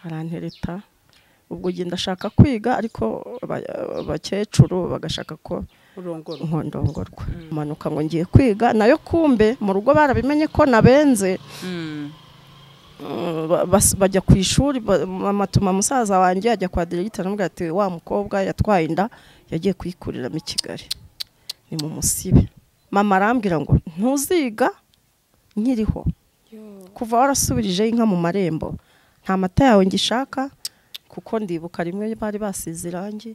arantereta ubwo njye ndashaka kwiga ariko aba- abakecuru bagashaka ko urongora ngo ndongorwa manuka ngo ngiye kwiga nayo kumbe mu rugo barabimenye ko nabenze Mm, ba- bas- bajya ku ishuri ba- mama atuma musaza wanjye ajya kwa diregita aramubwira ati wa mukobwa yatwaye inda yagiye kuyikuriramo i kigali ni mu musibe mama arambwira ngo ntuziga nkiriho kuva warasubirije inka mu marembo nta mata yawe ngishaka kuko ndibuka rimwe bari basize irangi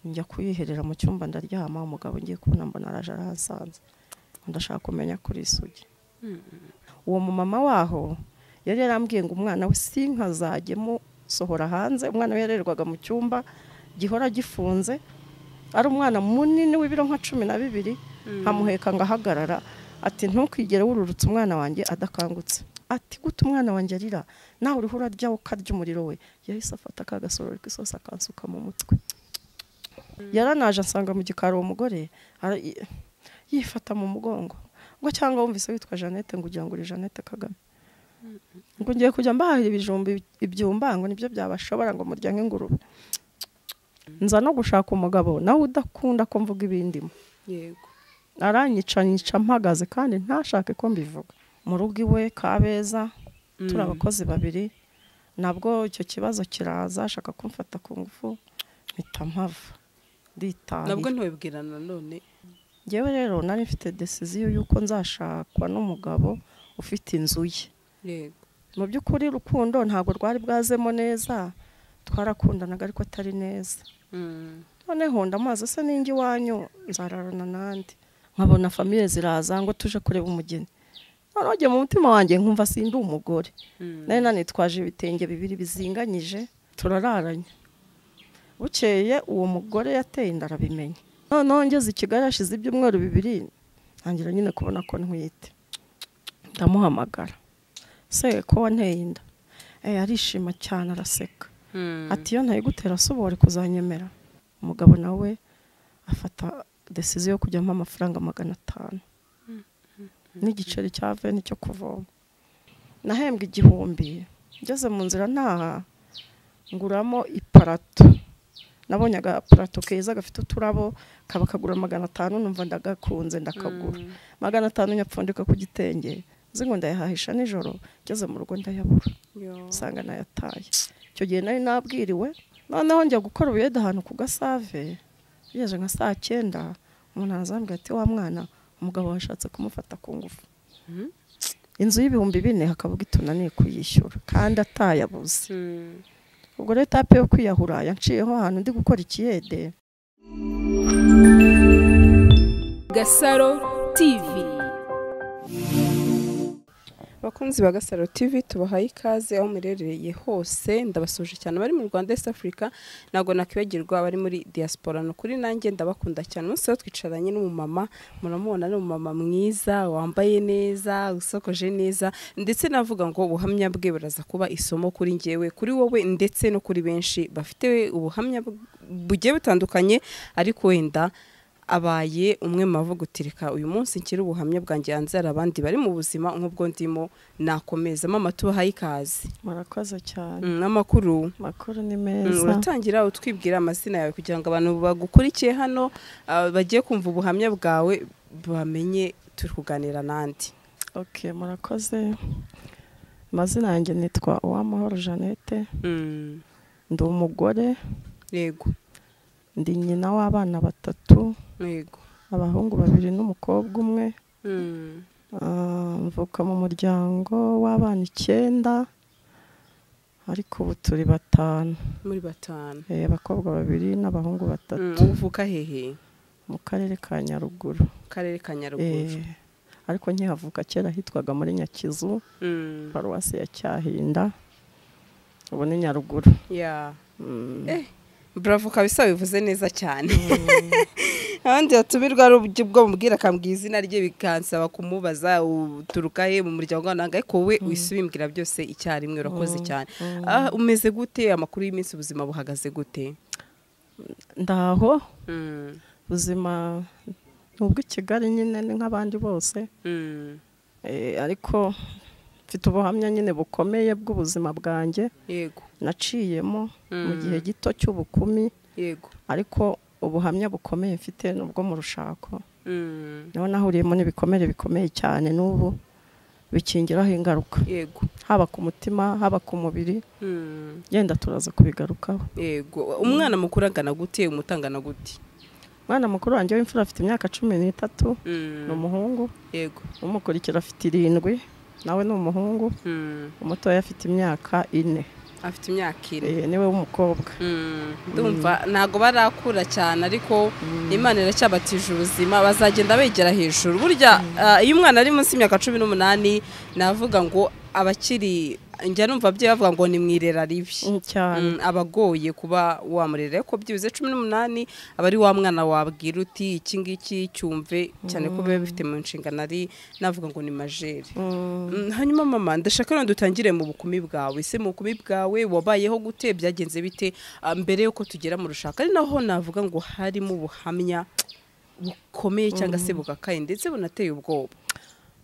njya kuyiherera mu cyumba ndaryama umugabo ngiye kubona mbona araje arahasanze ndashaka kumenya kuri isugi uwo mumama waho yari yarambwiye ngo umwana we si inka zajya musohora hanze umwana we yarererwaga mu cyumba gihora gifunze ari umwana munini w'ibiro nka cumi na bibiri nkamuheka ngahagarara ati ntukigere wururutse umwana wanjye adakangutse ati gute umwana wanjye arira nawe uriho urarya ukarya umuriro we yahise afata ka gasorori k'isosi akansuka mu mutwe yaranaje asanga mu gikari uwo mugore ara- i- yifata mu mugongo ngo cyangwa wumvise witwa jeannette ngo ugira ngo uri jeannette kagame ngo ngiye kujya mbahahira ibijumba ibyumba ngo nibyo byabashobora ngo muryange ingurube nza no gushaka umugabo nawe udakunda ko mvuga ibindimo yego aranyica nyica mpagaze kandi ntashake ko mbivuga mu rugo iwe kabeza turi abakozi babiri nabwo icyo kibazo kiraza ashaka kumfata ku ngufu mpita mpava nabwo nditahira ntubibwira nanone ngewe rero nari mfite desiziyo y'uko nzashakwa n'umugabo ufite inzu ye yego mu by'ukuri rukundo ntabwo rwari bwazemo neza twarakundanaga ariko atari neza Mm. noneho ndamazi se ninjye iwanyu nzararana nandi nkabona famiye ziraza ngo tuje kureba umugeni noneho njye mu mutima wanjye nkumva sindi umugore Mm. nari nanitwaje ibitenge bibiri bizinganyije turararanye bukeye uwo mugore yateye inda arabimenya noneho ngeze i kigali hashize ibyumweru bibiri ntangira nyine kubona ko ntwite ndamuhamagara se ko wanteye inda Eh, arishima cyane araseka Mm. ati iyo ntayigutera se uba wari kuzanyemera umugabo nawe afata desiziyo yo kujyamo amafaranga magana atanu n'igiceri cya veni cyo kuvoma nahembwe igihumbi ngeze mu nzira ntaha nguramo iparato nabonye agaparato keza gafite uturabo kaba kagura magana atanu numva ndagakunze ndakagura Mm. magana atanu nyapfundika ku gitenge nzi ngo ndayahahisha nijoro ngeze mu rugo ndayabura Yo. nsanga nayataye icyo gihe nari nabwiriwe noneho njya gukora ubuyede ahantu ku gasave bigeze nka saa cyenda umuntu arazambwira ati wa mwana umugabo washatse kumufata ku ngufu Mhm. inzu y'ibihumbi bine hakavuga itunaniye kuyishyura kandi atayabuze Mm. ubwo leta yape yo kwiyahura yanciyeho ahantu ndi gukora ikiyede gasaro tv bakunzi ba gasaro tv tubahaye ikaze aho muherereye hose ndabasuje cyane abari mu rwanda east africa ntabwo nakwibagirwa abari muri diaspora ni ukuri nanjye ndabakunda cyane umunsi wo twicaranye n'umumama muramubona ni umumama mwiza wambaye neza usokoje neza ndetse navuga ngo ubuhamya bwe buraza kuba isomo kuri njyewe kuri wowe ndetse no kuri benshi bafite ubuhamya bu- bugiye butandukanye ariko wenda abaye umwe mu bavugutirika uyu munsi nshyira ubuhamya bwanjye hanze hari abandi bari mu buzima nk'ubwo ndimo nakomeza mama tubahaye ikaze murakoze cyane Mm, amakuru amakuru ni Mm, meza uratangira utwibwira amazina yawe kugira ngo abantu bagukurikiye hano ah, bagiye kumva ubuhamya bwawe bamenye turi kuganira n'andi ok murakoze amazina yanjye nitwa uwamahoro jeannette Mm, ndi umugore yego ndi nyina w'abana batatu yego abahungu babiri n'umukobwa umwe Mm, Ah, mvuka mu muryango w'abana icyenda ariko ubu turi batanu muri batanu Eh, abakobwa babiri n'abahungu Mm, batatu uvuka hehe mu karere ka nyaruguru mu karere ka nyaruguru Eh, ariko nkihavuka kera hitwaga muri nyakizu Mm, paruwasi ya cyahinda ubu ni nyaruguru yeah. Mm. Eh, bravo kabisa bivuze neza cyane abandi batumirwa ari uburyo bwo mubwira akambwira izina rye bikansaba kumubaza uturuka he mu muryango wananga ariko wowe uhise ubimbwira byose icyarimwe urakoze cyane Ah, umeze gute amakuru y'iminsi ubuzima buhagaze gute ndaho ubuzima ni ubw'i kigali nyine ni nk'abandi bose Eh, ariko mfite ubuhamya nyine bukomeye bw'ubuzima bwanjye yego naciyemo mu Mm. gihe gito cy'ubukumi yego ariko ubuhamya bukomeye mfite ni ubwo mu rushako Mm. niho nahuriyemo n'ibikomere bikomeye cyane n'ubu bikingiraho ingaruka yego haba ku mutima haba ku mubiri Mm. yenda turaza kubigarukaho yego umwana mukuru angana gute umutangana gute umwana mukuru wanjye w'imfura afite imyaka cumi n'itatu Mm. ni umuhungu yego umukurikira afite irindwi nawe ni umuhungu Mm. umutoya afite imyaka ine afite imyaka ine Eh, niwe w'umukobwa Mm. ndumva ntago barakura cyane ariko imana iracyabatije ubuzima bazagenda begera hejuru burya ah, iyo umwana ari munsi y'imyaka cumi n'umunani navuga ngo abakiri njya numva ababyeyi bavuga ngo ni mu irera ribi Mm, cyane Mm, abagoye kuba wamurera ariko byibuze cumi n'umunani aba ari wa mwana wabwira uti iki ngiki cyumve cyane ko biba bifite mu nshingano ari navuga ngo ni majeri Mm. Mm, hanyuma mama ndashaka rero dutangire mu bukumi bwawe ese mu bukumi bwawe wabayeho gute byagenze bite Ah, mbere yuko tugera mu rushaka ari naho navuga ngo harimo ubuhamya bukomeye cyangwa se bugakaye ndetse bunateye ubwoba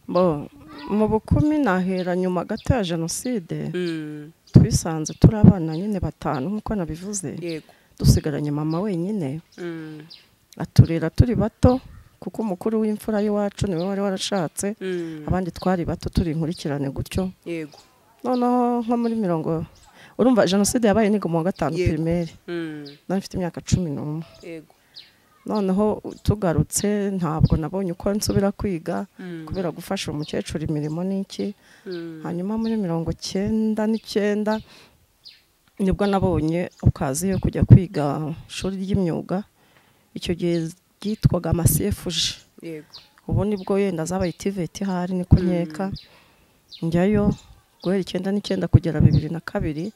Bo, mu bukumi nahera nyuma gato ya jenoside Mm, twisanze turi abana nyine batanu nk'uko nabivuze yego dusigaranye mama wenyine Mm, aturera turi bato kuko umukuru w'imfura y'iwacu niwe wari warashatse mm, abandi twari bato turi inkurikirane gutyo yego noneho nko muri mirongo urumva jenoside yabaye niga mu wa gatanu Yego. pirimeri Mm, nari mfite imyaka cumi n'umwe yego noneho tugarutse ntabwo nabonye uko nsubira kwiga Mm, kubera gufasha umukecuru imirimo n'iki mm, hanyuma muri mirongo cyenda n'icyenda nibwo nabonye okaziyo yo kujya kwiga ishuri ry'imyuga icyo gihe ryitwaga amasefuje yego ubu nibwo yenda zabaye tiveti ihari ni kunyeka njyayo guhera icyenda n'icyenda kugera bibiri na kabiri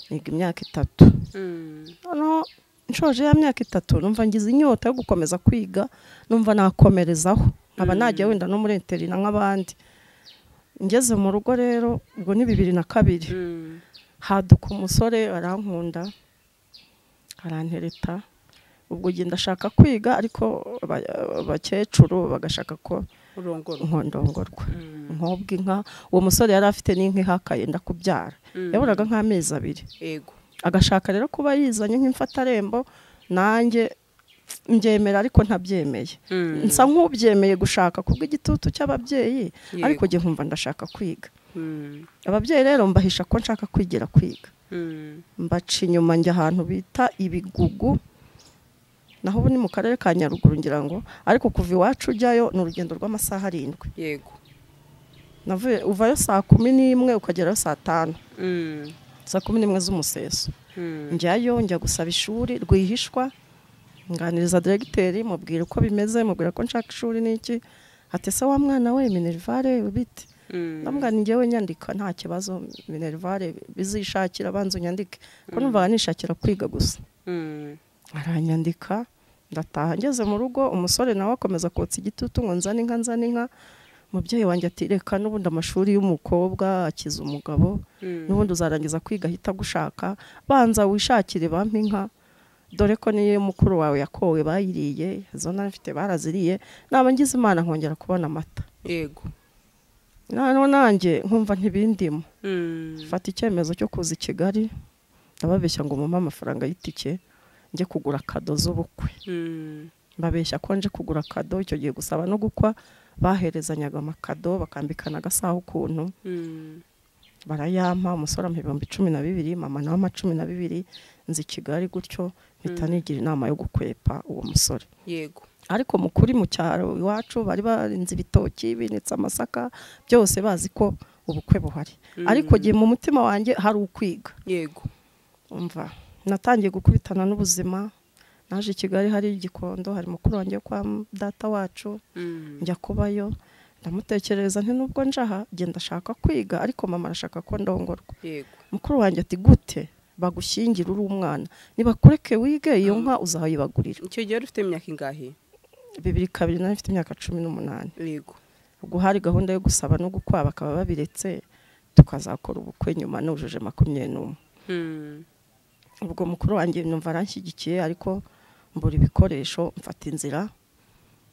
niga imyaka itatu Mm, noneho nshoje ya myaka itatu numva ngize inyota yo gukomeza kwiga numva nakomerezaho nkaba Mm. najya wenda no muri interina nk'abandi ngeze mu rugo rero ubwo ni bibiri na kabiri mm, haduka umusore arankunda arantereta ubwo njye ndashaka kwiga ariko aba- abakecuru bagashaka ko urongora nkondongorwa Mm, nkobwa inka uwo musore yari afite n'inka ihakaye ndakubyara mm, yaburaga nk'amezi abiri yego agashaka rero kuba yizanye nk'imfatarembo nanjye mbyemera ariko ntabyemeye Mm, nsa nk'ubyemeye gushaka kubw'igitutu cy'ababyeyi ariko yego. njye nkumva ndashaka kwiga Mm, ababyeyi rero mbahisha ko nshaka kwigira kwiga mm, mbaca inyuma njya ahantu bita ibigugu naho ubu ni mu karere ka nyaruguru ngira ngo ariko kuva iwacu ujyayo ni urugendo rw'amasaha arindwi yego navuye uvayo saa kumi n'imwe ukagerayo saa tanu Mm, saa kumi n'imwe z'umuseso mm, njyayo njya gusaba ishuri rwihishwa nganiriza diregiteri mubwira uko bimeze mubwira ko nshaka ishuri n'iki ati se wa mwana we minerivare bite mm, ndamubwira ni njyewe nyandika nta kibazo minerivare bizishakira abanza unyandike ko numvaga nishakira kwiga gusa mm, aranyandika ndataha ngeze mu rugo umusore nawe akomeza kotsa igitutu ngo nzane inka nzane inka mubyeyi wanjye ati reka n'ubundi amashuri y'umukobwa akiza umugabo mm. n'ubundi uzarangiza kwiga ahita agushaka banza wishakire bampe inka dore ko niyo mukuru wawe yakowe bayiriye izo nari mfite baraziriye naba ngize imana nkongera kubona amata yego noneho nanjye nkumva ntibindimo Mm, mfata icyemezo cyo kuza i kigali ndababeshya ngo mumpe amafaranga y'itike njye kugura kado z'ubukwe mm, mbabeshya ko nje kugura kado icyo gihe gusaba no gukwa baherezanyaga amakado bakambikana agasaha ukuntu mm, barayampa umusore ampa ibihumbi cumi na bibiri mama nawe ama cumi na bibiri nzi i kigali gutyo mpita nigira inama yo gukwepa uwo musore yego ariko mu kuri mu cyaro iwacu bari barinze ibitoki binitse amasaka byose bazi ko ubukwe buhari ariko gihe mu mutima wanjye hari ukwiga yego umva natangiye gukubitana n'ubuzima naje i kigali hari igikondo hari mukuru wanjye wo kwa data wacu Mm, njya kubayo ndamutekereza nti nubwo njaha genda ashaka kwiga ariko mama arashaka ko ndongorwa yego mukuru wanjye ati gute bagushyingira uri umwana nibakureke wige iyo nka uzayibagurira icyo gihe wari ufite imyaka ingahe bibiri kabiri nari mfite imyaka cumi n'umunani yego ubwo hari gahunda yo gusaba no gukwa bakaba babiretse tukazakora ubukwe nyuma nujuje makumyabiri n'umwe Mm, ubwo mukuru wanjye numva aranshyigikiye ariko mbura ibikoresho mfata inzira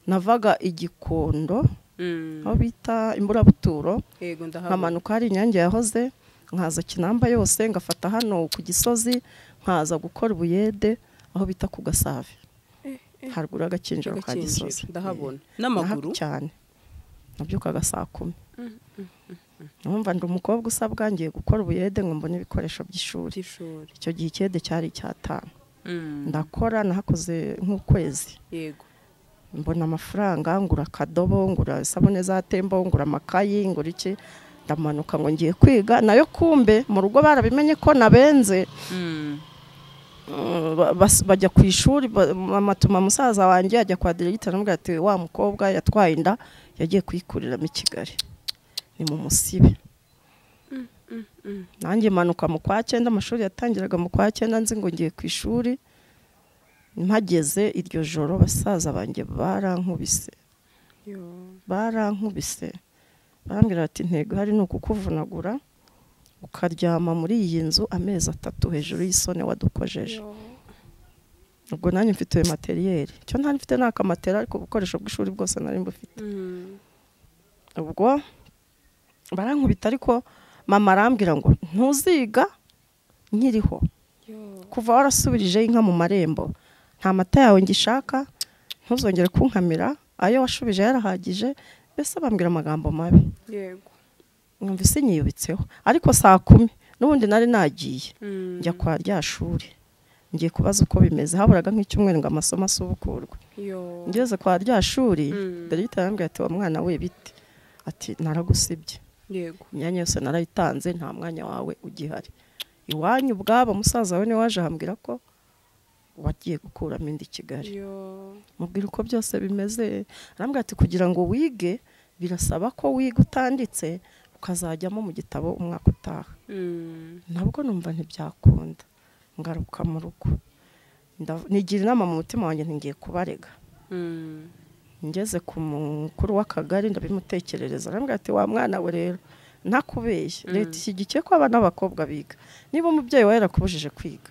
navaga igikondo aho bita imburabuturo yego ndahabona nkamanuka hari inyange yahoze nkaza kinamba yose ngafata hano ku gisozi nkaza gukora ubuyede aho bita ku gasave haruguru y'agakinjiro ka gisozi ndahabona Naha- n'amaguru cyane nabyukaga saa kumi numva ndi umukobwa usabwa ngiye gukora ubuyede ngo mbone ibikoresho by'ishuri by'ishuri icyo gihe ikiyede cyari icyatanu Mm. ndakora nahakoze nk'ukwezi yego mbona amafaranga ngura akadobo ngura isabune za tembo ngura amakayi ngura iki ndamanuka ngo ngiye kwiga nayo kumbe mu rugo barabimenye ko nabenze Mm, ba- bas- bajya ku ishuri ba- bamatuma musaza wanjye ajya kwa diregita aramubwira ati wa mukobwa yatwaye inda yagiye kuyikuriramo i kigali ni mu musibe nanjye manuka mu kwa cyenda amashuri yatangiraga mu kwa cyenda nzi ngo ngiye ku ishuri mpageze iryo joro basaza banjye barankubise Yo. barankubise barambwira bati intego hari ni ukukuvunagura ukaryama muri iyi nzu amezi atatu hejuru y'isone wadukojeje Yo. ubwo nanjye mfite iyo materiyeri icyo ntari mfite ni akamatera ariko ubukoresho bw'ishuri bwose nari mbufite Mm. ubwo barankubita ariko mama arambwira ngo ntuziga nkiriho Yo. kuva warasubirijeho inka mu marembo nta mata yawe ngishaka ntuzongere kunkamira ayo washubije yarahagije mbese bambwira amagambo mabi yego numva isi nyiyubitseho ariko saa kumi n'ubundi nari nagiye Mm. njya kwa rya shuri ngiye kubaza uko bimeze haburaga nk'icyumweru ngo amasomo asubukurwe Yo. ngeze kwa rya shuri Mm. dogita arambwira ati wa mwana we bite ati naragusibye yego imyanya yose narayitanze nta mwanya wawe ugihari iwanyu ubwabo musaza we niwe waje ahambwira ko wagiye gukuramo inda i kigali Yo. mubwira uko byose bimeze arambwira ati kugira ngo wige birasaba ko wiga utanditse ukazajyamo mu gitabo umwaka utaha Mm. nabwo numva ntibyakunda ngaruka mu rugo Ndav- nigira inama mu mutima wanjye ntingiye kubarega Mm. ngeze ku mukuru w'akagari ndabimutekerereza arambwira ati wa mwana we rero ntakubeshye Mm. leta ishyigikiye ko abana b'abakobwa biga niba umubyeyi wawe yarakubujije kwiga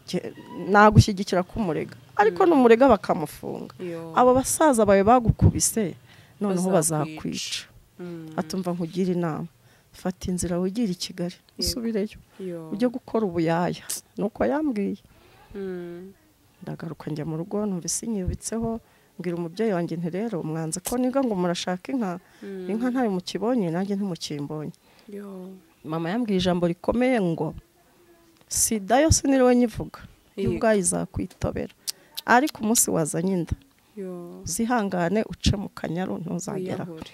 jye- nagushyigikira kumurega ariko Mm. numurega bakamufunga Yo. abo basaza bawe bagukubise noneho Bazakwica. bazakwica Mm. atumva nkugira inama fata inzira wigira i kigali Yego. usubireyo Yo. ujye gukora ubuyaya nuko yambwiye Mm. ndagaruka njya mu rugo numva isi nyibitseho mbwira umubyeyi wanjye nti rero mwanze ko niga ngo murashaka inka Mm. inka ntayo mukibonye nanjye ntimukimbonye Yo. mama yambwiye ijambo rikomeye ngo sida yose niriwe nyivuga Yego. y'ubwayo izakwitobera ariko umunsi wazanye inda Yo. uzihangane uce mu kanyaru ntuzagera Wiyahure.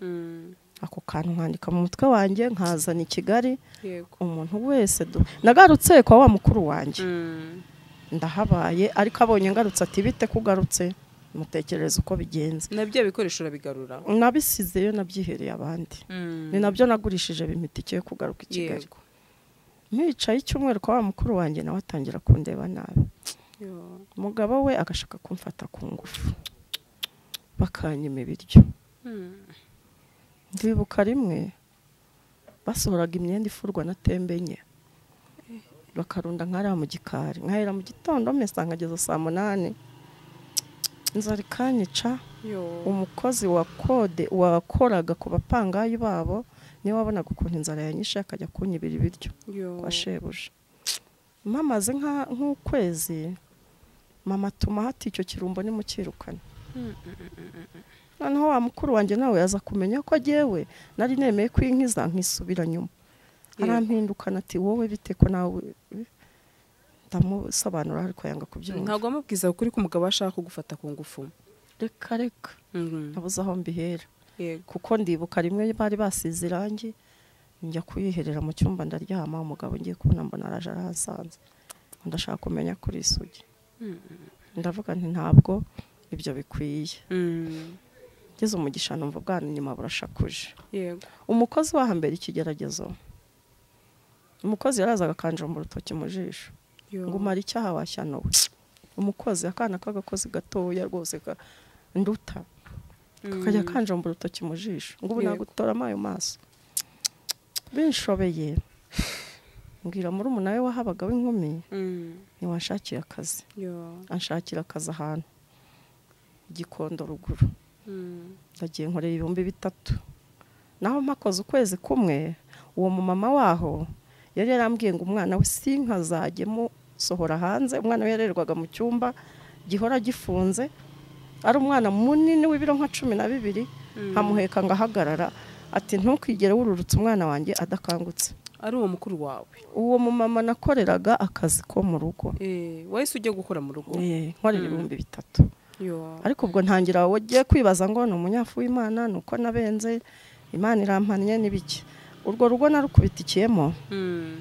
Mm. ako kantu nkandika mu mutwe wanjye nkazana i kigali yego umuntu wese du- nagarutse kwa wa mukuru wanjye Mm. ndahabaye ariko abonye ngarutse ati bite kugarutse mutekereza uko bigenze nabyo bikoresho urabigarura nabisizeyo nabyihereye abandi ni nabyo nagurishije bimitike yo kugaruka i Kigali yego mwicaye icyumweru kwa wa mukuru wanjye nawe atangira kundeba nabi Yo. umugabo we agashaka kumfata ku ngufu bakanyima ibiryo Mm. ndibuka rimwe basohoraga imyenda ifurwa na tembe enye bakarunda nkariya mu gikari nkahera mu gitondo mesa nkageza saa munani inzara ikanyica Yo. umukozi wa kode wakoraga ku bapangayi babo niwe wabonaga ukuntu inzara yanyishe akajya kunyibira ibiryo Yo. kwa shebuja mpamaze nka- nk'ukwezi mama atuma hati icyo kirumbo nimukirukane Mm, noneho wa mukuru wanjye nawe aza kumenya ko agewe nari nemeye kwinkiza nkisubira nyuma Yego. arampindukana ati wowe bite ko nawe ndamusobanura ariko yanga kubyumva ntabwo wamubwiza ukuri ko umugabo ashaka kugufata ku ngufu reka reka Mm. nabuze aho mbihera yego kuko ndibuka rimwe bari basize irangi njya kuyiherera mu cyumba ndaryama umugabo ngiye kubona mbona araje arahasanze ndashaka kumenya kuri isugi ndavuga nti ntabwo ibyo bikwiye Mm. ngeze umugisha numva bwana inyuma burashakuje yego umukozi wo hambere ikigeragezo umukozi yarazaga akanjomba urutoki mu jisho Yo. ngo umara icyaha washyanuwe umukozi akana k'agakozi gatoya rwose ka- nduta kakajya Mm. kanjomba urutoki mu jisho ngo ubu Yego. nagutoramo ayo maso binshobeye mbwira muri we wahabaga w'inkumi Mm. ntiwanshakiye akazi Yo. anshakira akazi ahantu gikondo ruguru ndagiye nkorera ibihumbi bitatu naho mpakoze ukwezi kumwe uwo mumama waho yari yarambwiye ngo umwana we si nkazajya musohora hanze umwana we yarererwaga mu cyumba gihora gifunze ari umwana munini w'ibiro nka cumi na bibiri nkamuheka ngahagarara ati ntukigere wururutse umwana wanjye adakangutse ari uwo mukuru wawe uwo mumama nakoreraga akazi ko mu rugo Eh, wahise ujya gukora mu rugo Eh, nkorera ibihumbi bitatu Yo. ariko ubwo ntangira wogiye kwibaza ngo ni umunyafu w'imana ni uko nabenze imana irampannye n'ibiki urwo rugo narukubitikiyemo Mm.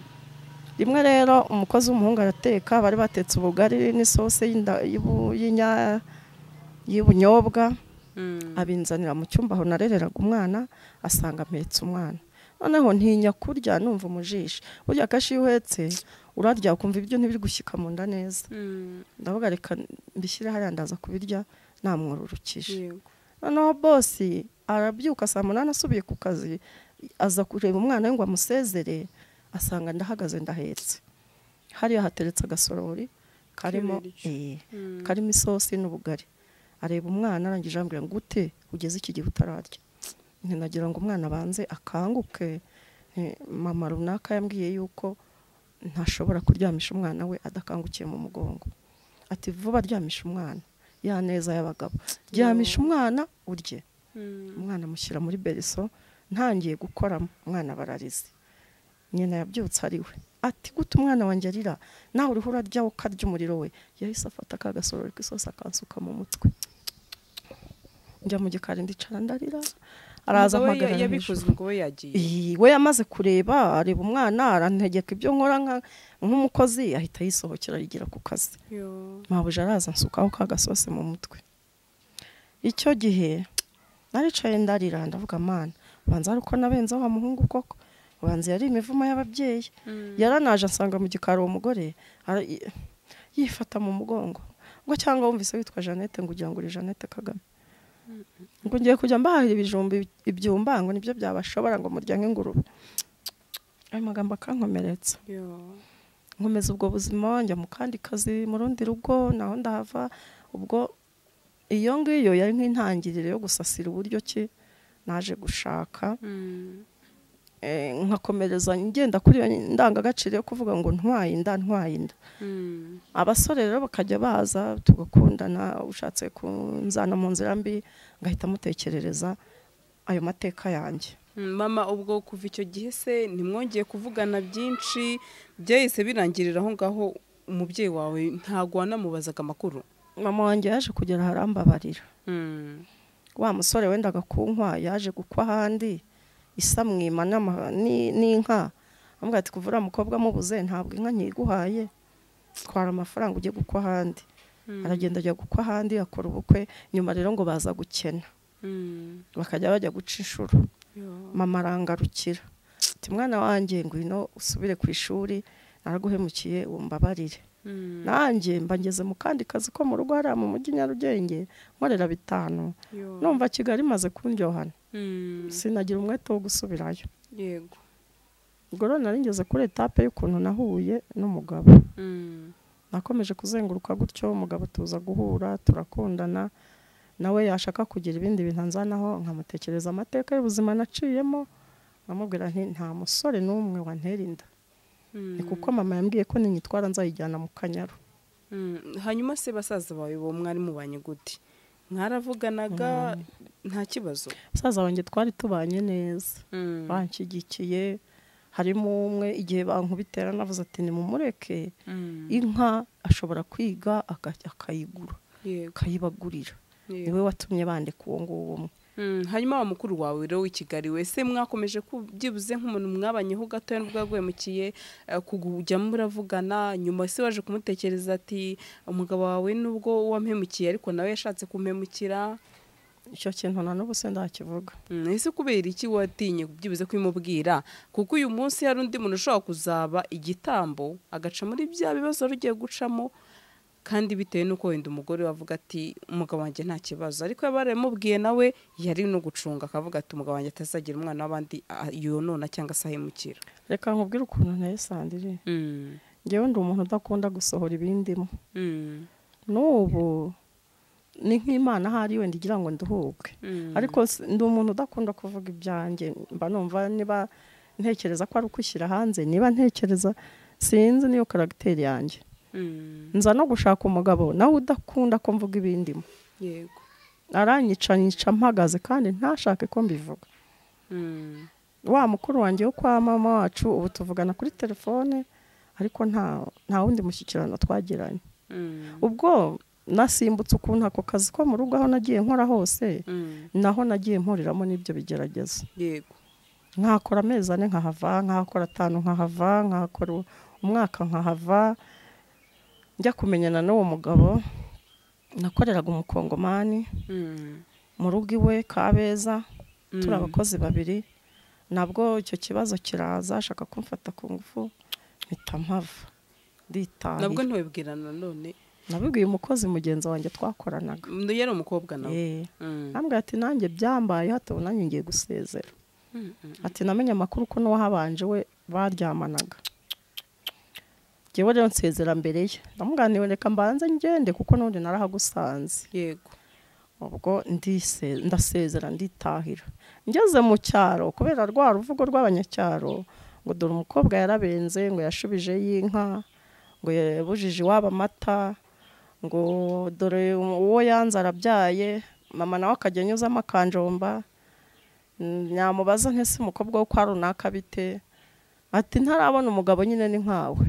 rimwe rero umukozi w'umuhungu arateka bari batetse ubugari n'isosi y'inda- y'ubu- y'inya- y'ubunyobwa Mm. abinzanira mu cyumba aho narereraga umwana asanga mpetse umwana noneho ntinya kurya numva umujishi burya akenshi iyo uhetse urarya ukumva ibyo ntibiri gushyika mu nda neza Mm. ndavuga reka mbishyire hariya ndaza kubirya namwururukije Yego. noneho bosi arabyuka saa munani asubiye ku kazi aza kureba umwana we ngo amusezere asanga ndahagaze ndahetse hariya hateretse agasorori karimo K'ibiryo. eh, Mm. karimo isosi n'ubugari areba umwana arangije ambwira ngo gute ugeze iki gihe utararya ntinagira ngo umwana abanze akanguke Eh, mama runaka yambwiye yuko ntashobora kuryamisha umwana we adakangukiye mu mugongo ati vuba ryamisha umwana ya neza y'abagabo ryamisha umwana urye Mm. umwana amushyira muri beriso ntangiye gukoramo umwana bararize nyina yabyutse ari we ati gute umwana wanjye arira nawe uriho urarya ukarya umuriro we yahise afata ka gasorori k'isosi akansuka mu mutwe njya mu gikari ndicara ndarira araza Umugabo we ya- mpagarara yabikoze hejuru. ngo we yagiye Iyi, we yamaze kureba areba umwana arantegeka ibyo nkora nka- nk'umukozi ahita yisohokera yigira ku kazi Yo. mabuja araza ansukaho ka gasosi mu mutwe icyo gihe naricaye ndarira ndavuga mana ubanza ari uko nabenze wa muhungu koko ubanza yari imivumo y'ababyeyi Mm. yaranaje ansanga mu gikari uwo mugore ara- i- yifata mu mugongo ngo cyangwa wumvise witwa jeannette ngo ugira ngo uri jeannette kagame ngo ngiye kujya mbahahira ibijumba ibyumba ngo nibyo byabashobora ngo murya nk'ingurube ayo magambo akankomeretsa Yo. nkomeza ubwo buzima njya mu kandi kazi mu rundi rugo naho ndahava ubwo iyo ngiyo yari nk'intangiriro yo gusasira uburyo ki naje gushaka Mm. Eh, nkakomereza ngenda kuri iyo ndangagaciro yo kuvuga ngo ntwaye inda ntwaye inda Mm. abasore rero bakajya baza tugakundana ushatse kunzana mu nzira mbi ngahita mutekerereza ayo mateka yanjye Mm, mama ubwo kuva icyo gihe se ntimwongeye kuvugana byinshi byahise birangirira aho ngaho umubyeyi wawe ntago wanamubazaga amakuru mama wanjye yaje kugera aharambabarira Mm. wa musore wendaga kunkwa yaje gukwa ahandi isa mwima n'ama- ni- n'inka amubwira ati kuva uriya mukobwa amubuze ntabwo inka nkiguhaye twara amafaranga ujye gukwa ahandi Mm. aragenda ajya gukwa ahandi akora ubukwe nyuma rero ngo baza gukena Mm. bakajya bajya guca inshuro Yo. mama arangarukira ati mwana wanjye ngwino usubire ku ishuri naraguhemukiye umbabarire Mm. nanjye mba ngeze mu kandi kazi ko mu rugo hariya mu mujyi nyarugenge nkorera bitanu Yo. numva kigali imaze kundyohana Mm. sinagira umwete wo gusubirayo yego ubwo rero nari ngeze kuri etape y'ukuntu nahuye n'umugabo Mm. nakomeje kuzenguruka gutyo umugabo tuza guhura turakundana nawe yashaka kugira ibindi bintu anzanaho nkamutekereza amateka y'ubuzima naciyemo nkamubwira nti nta musore n'umwe wantera inda Mm. ni kuko mama yambwiye ko ninyitwara nzayijyana mu kanyaru Mm. hanyuma se basaza bawe bo mwari mubanye gute mwaravuganaga nta kibazo musaza wanjye twari tubanye neza Mm. banshyigikiye harimo umwe igihe bankubitera navuze ati nimumureke Mm. inka ashobora kwiga aka- akayigura yego akayibagurira yego. niwe watumye bandika uwo nguwo umwe Mm, hanyuma wa mukuru wawe rero w'i Kigali we se mwakomeje ku- byibuze nk'umuntu mwabanyeho gatoya nubwo yaguhemukiye eh, kujya muravugana nyuma se waje kumutekereza ati umugabo wawe nubwo wamuhemukiye ariko nawe yashatse kumhemukira icyo kintu na n'ubu se ndakivuga Mm, ese kubera iki watinye byibuze kubimubwira kuko uyu munsi hari undi muntu ushobora kuzaba igitambo agaca muri bya bibazo wari ugiye gucamo kandi bitewe n'uko wenda umugore we avuga ati umugabo wanjye nta kibazo ariko yaba yaramubwiye nawe yari no gucunga akavuga ati umugabo wanjye atazagira umwana w'abandi ah, yonona cyangwa se ahemukira reka nkubwire ukuntu nteye sandire Mm, ngewe ndi umuntu udakunda gusohora ibindimo mm, n'ubu ni nk'imana ahari wenda igira ngo nduhuke ariko s- ndi umuntu udakunda kuvuga ibyanjye mba numva niba ntekereza ko ari ukwishyira hanze niba ntekereza sinzi niyo karagiteri yanjye nza no gushaka umugabo nawe udakunda ko mvuga ibindimo yego aranyica nyica mpagaze kandi ntashake ko mbivuga wa mukuru wanjye wo kwa mama wacu ubu tuvugana kuri telefone ariko nta nta wundi mushyikirano twagiranye ubwo nasimbutse ukuntu ako kazi ko mu rugo aho nagiye nkora hose naho nagiye mpuriramo n'ibyo bigerageza yego nkakora amezi ane nkahava nkahakora atanu nkahava nkahakora umwaka nkahava njya kumenyana n'uwo mugabo nakoreraga umukongomani mu rugo iwe kabeza turi abakozi babiri nabwo icyo kibazo kiraza ashaka kumfata ku ngufu mpita mpava nabwo nditahiye ntiwibwirana nanone nabibwiye umukozi mugenzi wanjye twakoranaga undi yari umukobwa nawe Eh. Mm. Ambwira ati nanjye byambayeho hatabona nanjye ngiye gusezera Mm, mm, ati namenye amakuru ko n'uwahabanje we baryamanaga njyewe rero nsezera mbere ye ndamuganiwe reka mbanze ngende kuko n'ubundi narahagusanze yego ubwo ndise- ndasezera nditahira ngeze mu cyaro kubera rwa ruvugo rw'abanyacyaro ngo dore umukobwa yarabenze ngo yashubije y'inka ngo yabujije iwabo amata ngo dore uwo yanze arabyaye mama nawe akajya anyuzamo akanjomba Mm, nyamubaza nk'ese umukobwa wo kwa runaka bite ati ntarabona umugabo nyine ni nkawe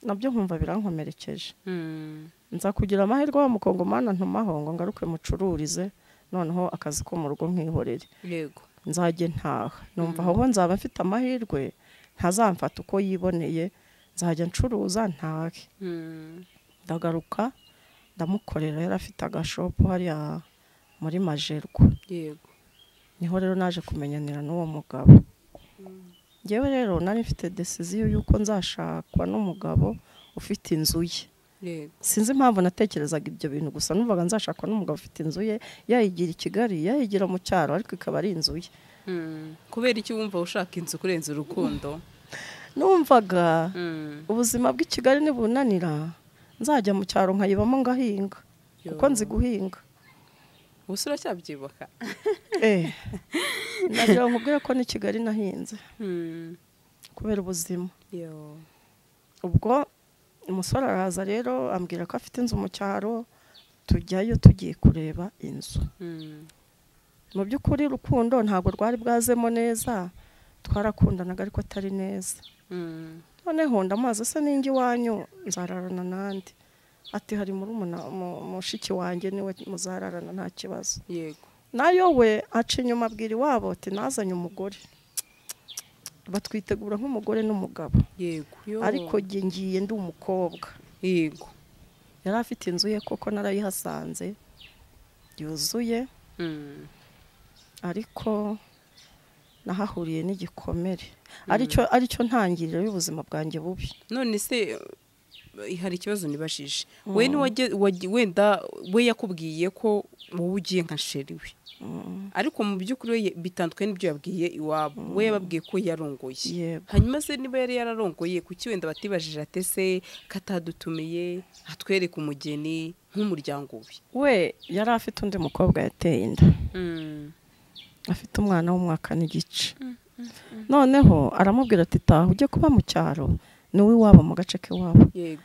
nabyo nkumva birankomerekeje Mm. nza kugira amahirwe wa mukongomani ntumaho ngo ngaruke mucururize noneho akazi ko mu rugo nkihorere yego nzajye ntaha numva aho nzaba mfite amahirwe ntazamfata uko yiboneye nzajya ncuruza ntahe Mm. ndagaruka ndamukorera yari afite agashopu hariya muri majerwa yego niho rero naje kumenyanira n'uwo mugabo ngewe rero nari mfite desiziyo y'uko nzashakwa n'umugabo ufite inzu ye yego sinzi impamvu natekerezaga ibyo bintu gusa numvaga nzashakwa n'umugabo ufite inzu ye yayigira i kigali yayigira mu cyaro ariko ikaba ari inzu ye Mm. kubera iki wumva ushaka inzu kurenza urukundo numvaga Mm. ubuzima bw'i kigali nibunanira nzajya mu cyaro nkayibamo ngahinga kuko nzi guhinga ubu se uracyabyibuka eh nagira ngo nkubwire ko n'i kigali nahinze Mm. kubera ubuzima yo ubwo umusore araza rero ambwira ko afite inzu mu cyaro tujyayo tugiye kureba inzu Mm. mu by'ukuri urukundo ntabwo rwari bwazemo neza twarakundanaga ariko atari neza Mm. noneho ndamubaza se ninjye iwanyu nzararana nandi ati hari murumuna mu- mushiki wanjye niwe muzararana nta kibazo yego nayo we aca inyuma abwira iwabo ati nazanye umugore batwitegura nk'umugore n'umugabo yego yo ariko jye ngiye ndi umukobwa yego yari afite inzu ye koko narayihasanze yuzuye Mm. ariko nahahuriye n'igikomere aricyo aricyo ntangiriro y'ubuzima bwanjye bubi none se eh, hari ikibazo nibajije we ntiwajye- wajye- wenda we yakubwiye ko wowe ugiye nka sheri we Mm, ariko mu by'ukuri we ye- bitandukanye n'ibyo yabwiye iwabo we yababwiye ko yarongoye yego hanyuma se niba yari yararongoye kuki wenda batibajije atese ko atadutumiye atwereka umugeni nk'umuryango we we yari afite undi mukobwa yateye inda afite umwana w'umwaka n'igice noneho aramubwira ati taha ujye kuba mu cyaro ni uw'iwabo mu gace k'iwabo yego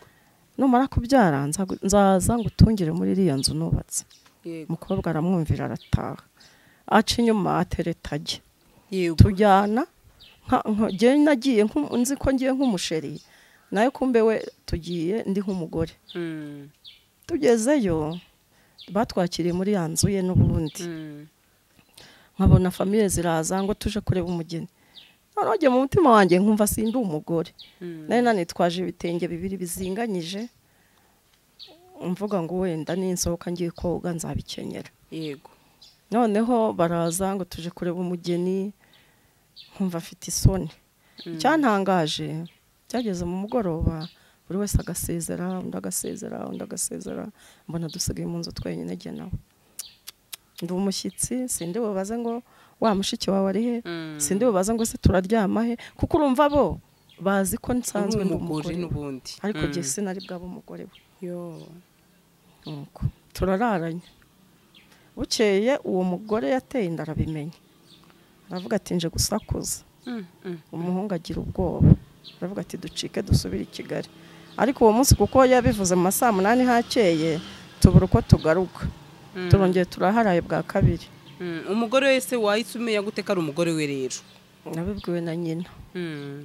numara kubyara nzagu- nzaza ngo utungire muri iriya nzu nubatse yego umukobwa aramwumvira arataha aca inyuma atereta ajye yego tujyana nka- nka- njye nagiye nk'u- nzi ko ngiye nk'umusheri nawe kumbe we tugiye ndi nk'umugore Mm. tugezeyo batwakiriye muri ya nzu ye n'ubundi Mm. nkabona famiye ziraza ngo tuje kureba umugeni noneho njye mu mutima wanjye nkumva sindi umugore Mm. nari nanitwaje ibitenge bibiri bizinganyije mvuga ngo wenda ninsohoka ngiye koga nzabikenyera yego noneho baraza ngo tuje kureba umugeni nkumva afite isoni Mm. icyantangaje byageze mu mugoroba buri wese agasezera undi agasezera undi agasezera mbona dusigaye mu nzu twenyine jye nawe ndi umushyitsi sindi bubaze ngo wa mushiki wawe ari he Mm. sindi bubaze ngo se turaryama he kuko urumva bo bazi ko nsanzwe uri ndi umugore umugore we. n'ubundi ariko Mm. jye sinari bwaba umugore we yo nuko turararanye bukeye uwo mugore yateye inda arabimenya aravuga ati nje gusakuza umuhungu agira ubwoba aravuga ati ducike dusubire i kigali ariko uwo munsi kuko yabivuze mu ma saa munani hakeye tubura uko tugaruka turongeye turaharaye bwa kabiri umugore wese wahise umenya gute ko ari umugore we rero nabibwiwe na nyina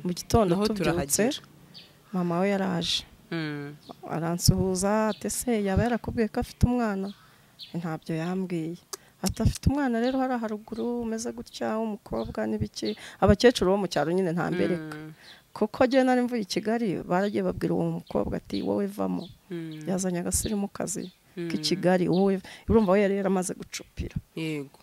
mu gitondo Naho tubyutse turahagera. mama we yaraje aransuhuza ati se yaba yarakubwiye ko afite umwana ntabyo yambwiye ati afite umwana rero hariya haruguru umeze gutya w'umukobwa n'ibiki abakecuru bo mu cyaro nyine ntambereka kuko njyewe nari mvuye i kigali baragiye babwira uwo mukobwa ati wowe vamo yazanye agasirimukazi k'i kigali wowe urumva we yari yaramaze gucupira yego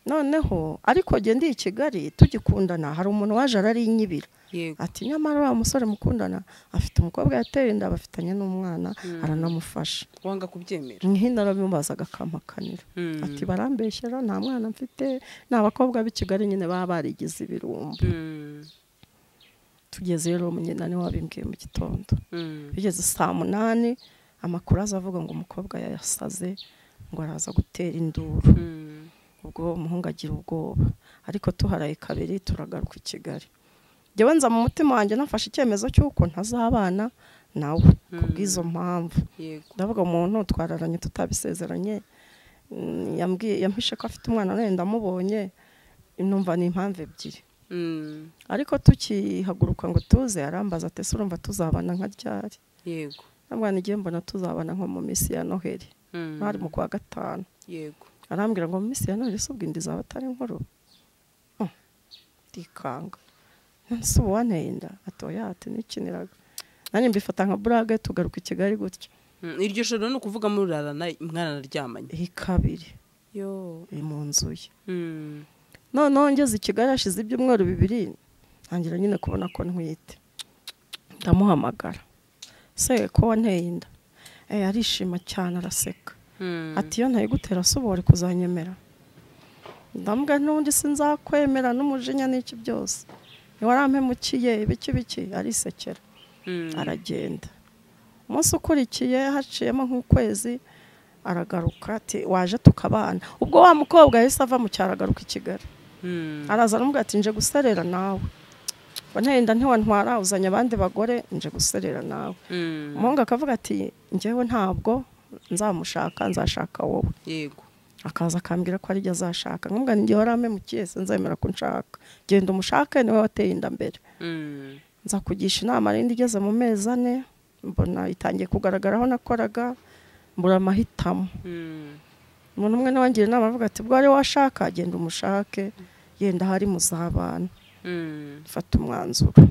noneho ariko njye ndi i kigali tugikundana hari umuntu waje ararinyibira yego ati nyamara wa musore mukundana afite umukobwa yateye inda bafitanye n'umwana aranamufasha wanga kubyemera nk'ino arabimubazaga akampakanira Mm. ati barambeshyera nta mwana mfite ni abakobwa b'i kigali nyine baba barigize ibirumbo Mm, tugeze rero nyina niwe wabimbwiye mu gitondo mm, bigeze saa munani amakuru aza avuga ngo umukobwa yayasaze ngo araza gutera induru mm. ubwo umuhungu agira ubwoba ariko tuharaye kabiri turagaruka i kigali njyewe nza mu mutima wanjye nafashe icyemezo cy'uko ntazabana nawe ku bw'izo mpamvu yego ndavuga umuntu twararanye tutabisezeranye mm, yambwiye yampishe ko afite umwana none ndamubonye numva ni impamvu ebyiri Mm, ariko tukihaguruka ngo tuze arambaza ati ese urumva tuzabana nka ryari yego ndamwana igihe mbona tuzabana nko mu minsi ya noheli Mm, bari mu kwa gatanu yego arambwira ngo mu minsi ya none se ubwo inda izaba atari nkuru Oh, ndikanga none se ubu wanteye inda atoya ati nikiniraga nanjye mbifata nka burage tugaruka i kigali gutya Mm, iryo joro ni ukuvuga murarana mwaranaryamanye iyi kabiri yo iri mu nzu ye Mm, noneho ngeze i kigali hashize ibyumweru bibiri ntangira nyine kubona ko ntwite ndamuhamagara se ko wanteye inda Eh, arishima cyane araseka mm, ati iyo ntaye gutera se ubu wari kuzanyemera ndambwa n'ubundi sinzakwemera n'umujinya n'iki byose ntiwarampemukiye ibiki biki arisekera mm, aragenda umunsi ukurikiye haciyemo nk'ukwezi aragaruka ati waje tukabana ubwo wa mukobwa yahise ava mu cyaro agaruka i Kigali mm, araza aramubwira ati nje guserera nawe ngo ntenda ntiwantwara uzanye abandi bagore nje guserera nawe mm, umuhungu akavuga ati njyewe ntabwo nzamushaka nzashaka wowe yego akaza akambwira ko arijya azashaka nkumva ni wari amemukiye sinzemera ko nshaka genda umushake niwe wateye inda mbere Mm, nza kugisha inama rindi igeze mu mezi ane mbona itangiye kugaragara aho nakoraga mbura amahitamo mm, umuntu umwe nawe angira inama avuga ati bwo ari washaka genda umushake yenda ahari muzabana mm, mfata umwanzuro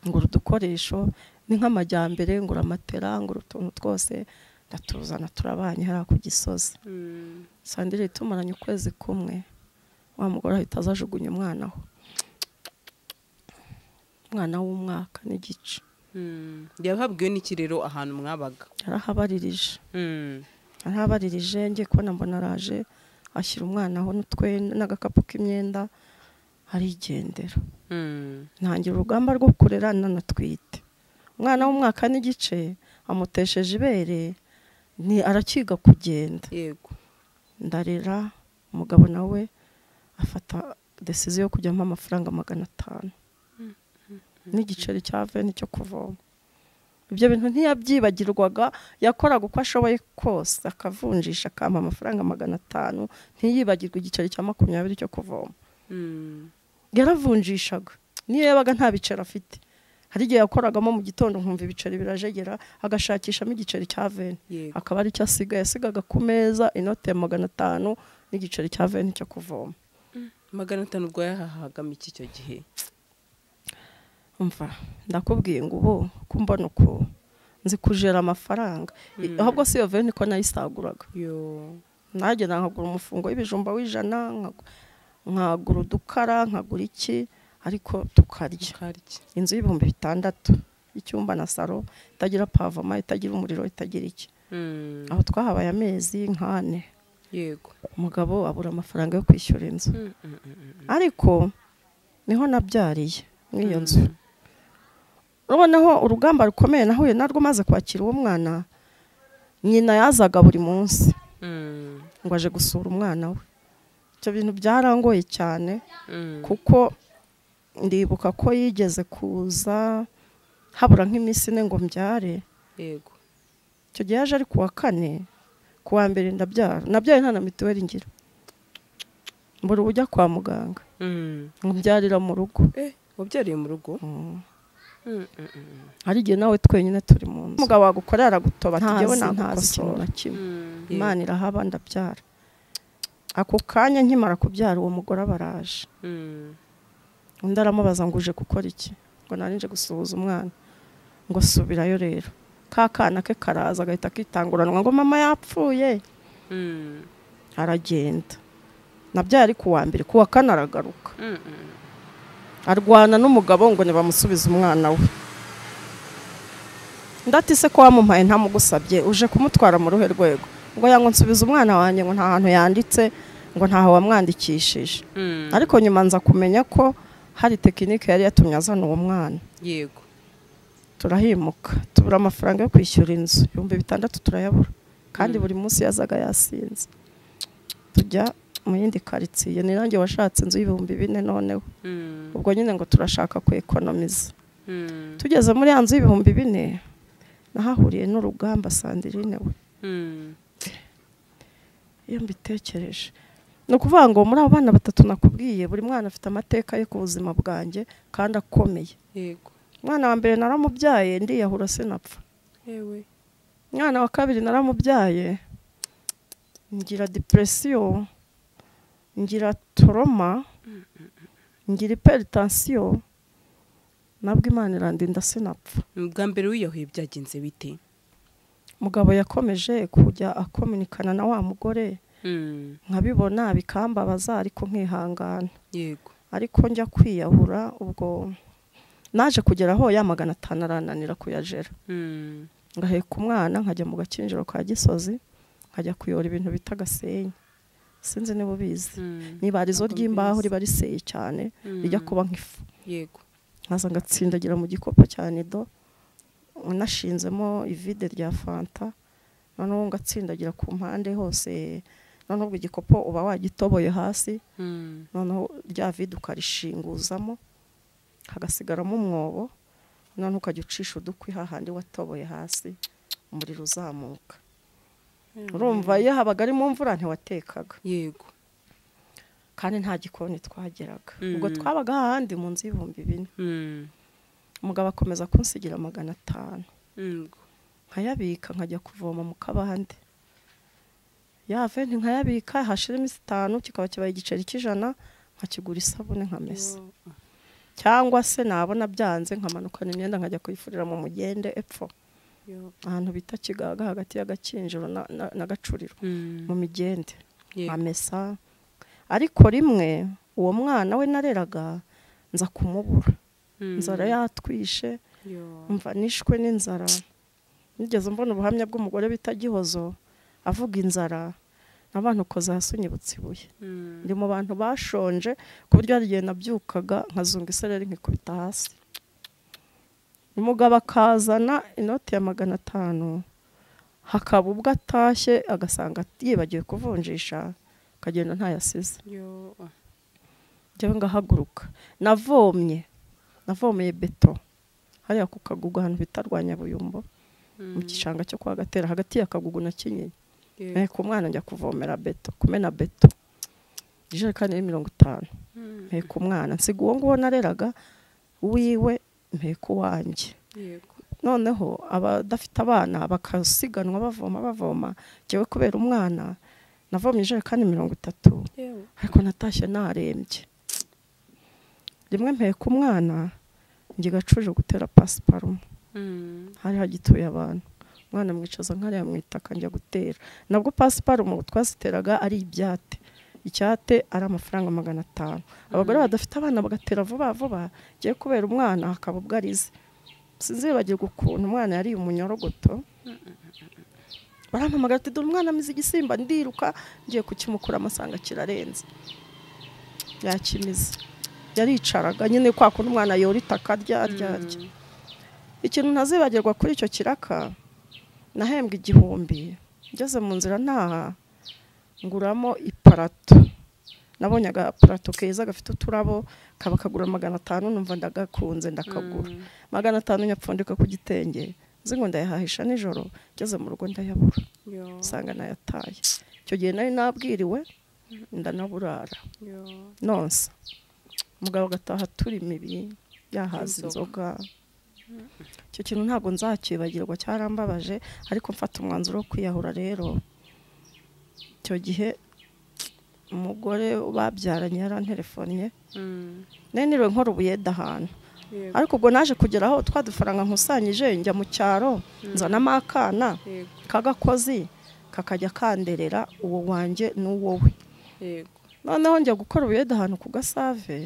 ngura udukoresho ni nk'amajyambere ngura amatera ngura utuntu twose ndatuzana turabanye hariya ku gisozi mm, sandire tumaranye ukwezi kumwe wa mugore ahita aza ajugunya umwana aho umwana w'umwaka n'igice mm. yahabwiwe n'iki rero ahantu mwabaga yarahabaririje Mm, yarahabaririje ngiye kubona mbona araje ashyira umwana aho n'utwenda n'agakapu k'imyenda arigendera mm, ntangira urugamba rwo kurera nanatwite umwana w'umwaka n'igice amutesheje ibere ni arakiga kugenda yego ndarera umugabo nawe afata desiziyo yo kujyamo amafaranga magana atanu n'igiceri cya veni cyo kuvoma ibyo bintu ntiyabyibagirwaga yakoraga uko ashoboye kose akavunjisha akampa amafaranga magana atanu ntiyibagirwe igiceri cya makumyabiri cyo kuvoma Mm, yaravunjishaga niyo yabaga nta biceri afite hari igihe yakoragamo mu gitondo nkumva ibiceri birajegera agashakishamo igiceri cya veni yego akaba ari cyo asigaye yasigaga ku meza inoti ya magana atanu n'igiceri cya veni cyo kuvoma magana atanu ubwo yahahagamo iki icyo gihe umva ndakubwiye ngo ubu ko mbona uku nzi kujera amafaranga I- ahubwo si iyo veni ko nayisaguraga yo nagenda nkagura umufungo w'ibijumba w'ijana nkagu- nkagura udukara nkagura iki ariko tukarya mukarya inzu y'ibihumbi bitandatu icyumba na salo itagira pavoma itagira umuriro itagira iki Mm, aho twahabaye amezi nk'ane yego umugabo abura amafaranga yo kwishyura inzu Mm, mm, mm, mm. ariko niho nabyariye muri iyo nzu noneho urugamba rukomeye nahuye narwo maze kwakira uwo mwana nyina yazaga buri munsi Mm, ngo aje gusura umwana we ibyo bintu byarangoye cyane mm, kuko ndibuka ko yigeze kuza habura nk'iminsi ine ngo mbyare yego icyo gihe yaje ari ku wa kane ku wa mbere ndabyara nabyaye nta na mituweli ngira mbura ubujya kwa muganga Mm. ngo mbyarira mu rugo eh wabyariye mu rugo Mm. Mm, mm, mm, hari igihe nawe twenyine turi mu nzu umugabo wagukora aragutoba Ntazi, ntazi ntazi ntagukosora. ikintu na kimwe mm, yego. imana irahaba ndabyara ako kanya nkimara kubyara uwo mugore aba araje Mm, undi aramubaza ngo uje gukora iki ngo nari nje gusuhuza umwana ngo subirayo rero ka kana ke karaza agahita akitanguranwa ngo mama yapfuye mm, aragenda nabyo yari ku wa mbere ku wa kane aragaruka mm, mm. arwana n'umugabo ngo ntibamusubize umwana we ndatise ko wamumpaye ntamugusabye uje kumutwara mu ruhe rwego ngo yango nsubiza umwana wanjye ngo nta hantu yanditse ngo ntaho wamwandikishije Mm, ariko nyuma nza kumenya ko hari tekinike yari yatumye azana uwo mwana yego turahimuka tubura amafaranga yo kwishyura inzu ibihumbi bitandatu turayabura kandi buri munsi yazaga yasinze tujya mu yindi karitsiye ni nanjye washatse inzu y'ibihumbi bine noneho Mm, ubwo nyine ngo turashaka kwekonomiza mm, tugeze muri ya nzu y'ibihumbi bine nahahuriye n'urugamba sandirine we mm, iyo mbitekereje ni ukuvuga ngo muri abo bana batatu nakubwiye buri mwana afite amateka ye ku buzima bwanjye kandi akomeye yego umwana wa mbere naramubyaye ndiyahura sinapfa yewe umwana wa kabiri naramubyaye ngira depresiyo ngira toroma ngira iperitansiyo nabwo imana irandinda sinapfa bwa mbere wiyahuye byagenze bite umugabo yakomeje kujya akominikana na wa mugore Mm, nkabibona bikambabaza ariko nkihangana yego ariko njya kwiyahura ubwo naje kugera aho ya magana atanu arananira kuyajera Mm, ngaheka umwana nkajya mu gakinjiro ka gisozi nkajya kuyora ibintu bita agasenyi sinzi niba ubizi mm, niba ari zo ntabwo ry'imbaho mbizi. riba riseye cyane Mm, rijya kuba nk'ifu yego nkaza ngatsindagira mu gikopo cya nido nashinzemo ivide rya fanta noneho ngatsindagira ku mpande hose noneho ubwo igikopo uba wagitoboye hasi Mm, noneho rya vide ukarishinguzamo hagasigaramo umwobo noneho ukajya ucisha udukwi hahandi watoboye hasi umuriro uzamuka urumva iyo habaga ari mu mvura ntiwatekaga yego kandi nta gikoni twageraga Mm. ubwo twabaga hahandi mu nzu y'ibihumbi bine Mm, umugabo akomeza kunsigira magana atanu mm, nkayabika nkajya kuvoma mu kabande yave nkayabika hashira iminsi itanu kikaba kibaye igiceri cy'ijana nkakigura isabune nkamesa cyangwa se nabona byanze nkamanukana imyenda nkajya kuyifurira mu mugende epfo yo, ahantu bita kigaga hagati y'agakinjiro na- na- n'agacuriro mm, mu migende yego amesa ariko rimwe uwo mwana we nareraga nza kumubura Mm, inzara yatwishe yo, mva nishwe n'inzara nigeze mbona ubuhamya bw'umugore bita gihozo avuga inzara n'abantu ukoze hasi unyibutsa ibuye mm, ndi mu bantu bashonje ku buryo hari igihe nabyukaga nkazunga isereri nkikubita hasi umugabo akazana inoti ya magana atanu hakaba ubwo atashye agasanga yibagiwe kuvunjisha akagenda ntayasize yo, njyewe ngahaguruka navomye navomeye beto hariya ku kagugu ahantu bita rwanyabuyumbo mu mm, gishanga cyo kwa gatera hagati ya kagugu na kinyinya yego, nteko umwana njya kuvomera beto kumena beto ijerekani yari mirongo itanu mm, nteko umwana nsiga uwo nguwo nareraga wiwe nteko uwanjye yego, noneho abadafite abana bakasiganwa bavoma bavoma njyewe kubera umwana navomye ijerekani mirongo itatu yewe, ariko natashye narembye rimwe mpeka umwana njye gacuje gutera pasiparumu mm, hari hagituye abantu umwana amwicaza nkariya mu itaka njya gutera nabwo pasiparumu twaziteraga ari ibyate icyate ari amafaranga magana atanu abagore badafite abana bagatera vuba vuba ngiye kubera umwana hakaba ubwo arize sinzibagirwa ukuntu umwana yariye umunyorogoto barampamagara ati dore umwana amize igisimba ndiruka ngiye kukimukura amasanga kirarenze yakimize yaricaraga nyine kwa kundi umwana yora itaka arya arya arya mm, ikintu ntazibagirwa kuri icyo kiraka nahembwa igihumbi ngeze mu nzira ntaha nguramo iparato nabonye agaparato keza gafite uturabo kaba kagura magana atanu numva ndagakunze ndakagura magana atanu nyapfundika ku gitenge nzi ngo ndayahahisha nijoro ngeze mu rugo ndayabura Yo, usanga nayataye icyo gihe nari nabwiriwe ndanaburara yo. nonsa umugabo agataha turi mibi yahaza Inzoga. inzoga icyo kintu ntabwo nzacyibagirwa cyarambabaje ariko mfata umwanzuro wo kwiyahura rero icyo gihe umugore babyaranye yaranterefonnye Mm, nari niriwe nkora ubuyede ahantu yego, ariko ubwo naje kugera aho twa dufaranga nkusanyije njya mu cyaro nzanamo akana yego, k'agakozi kakajya kanderera uwo wanjye n'uwowe yego. noneho njya gukora ubuyede ahantu ku gasave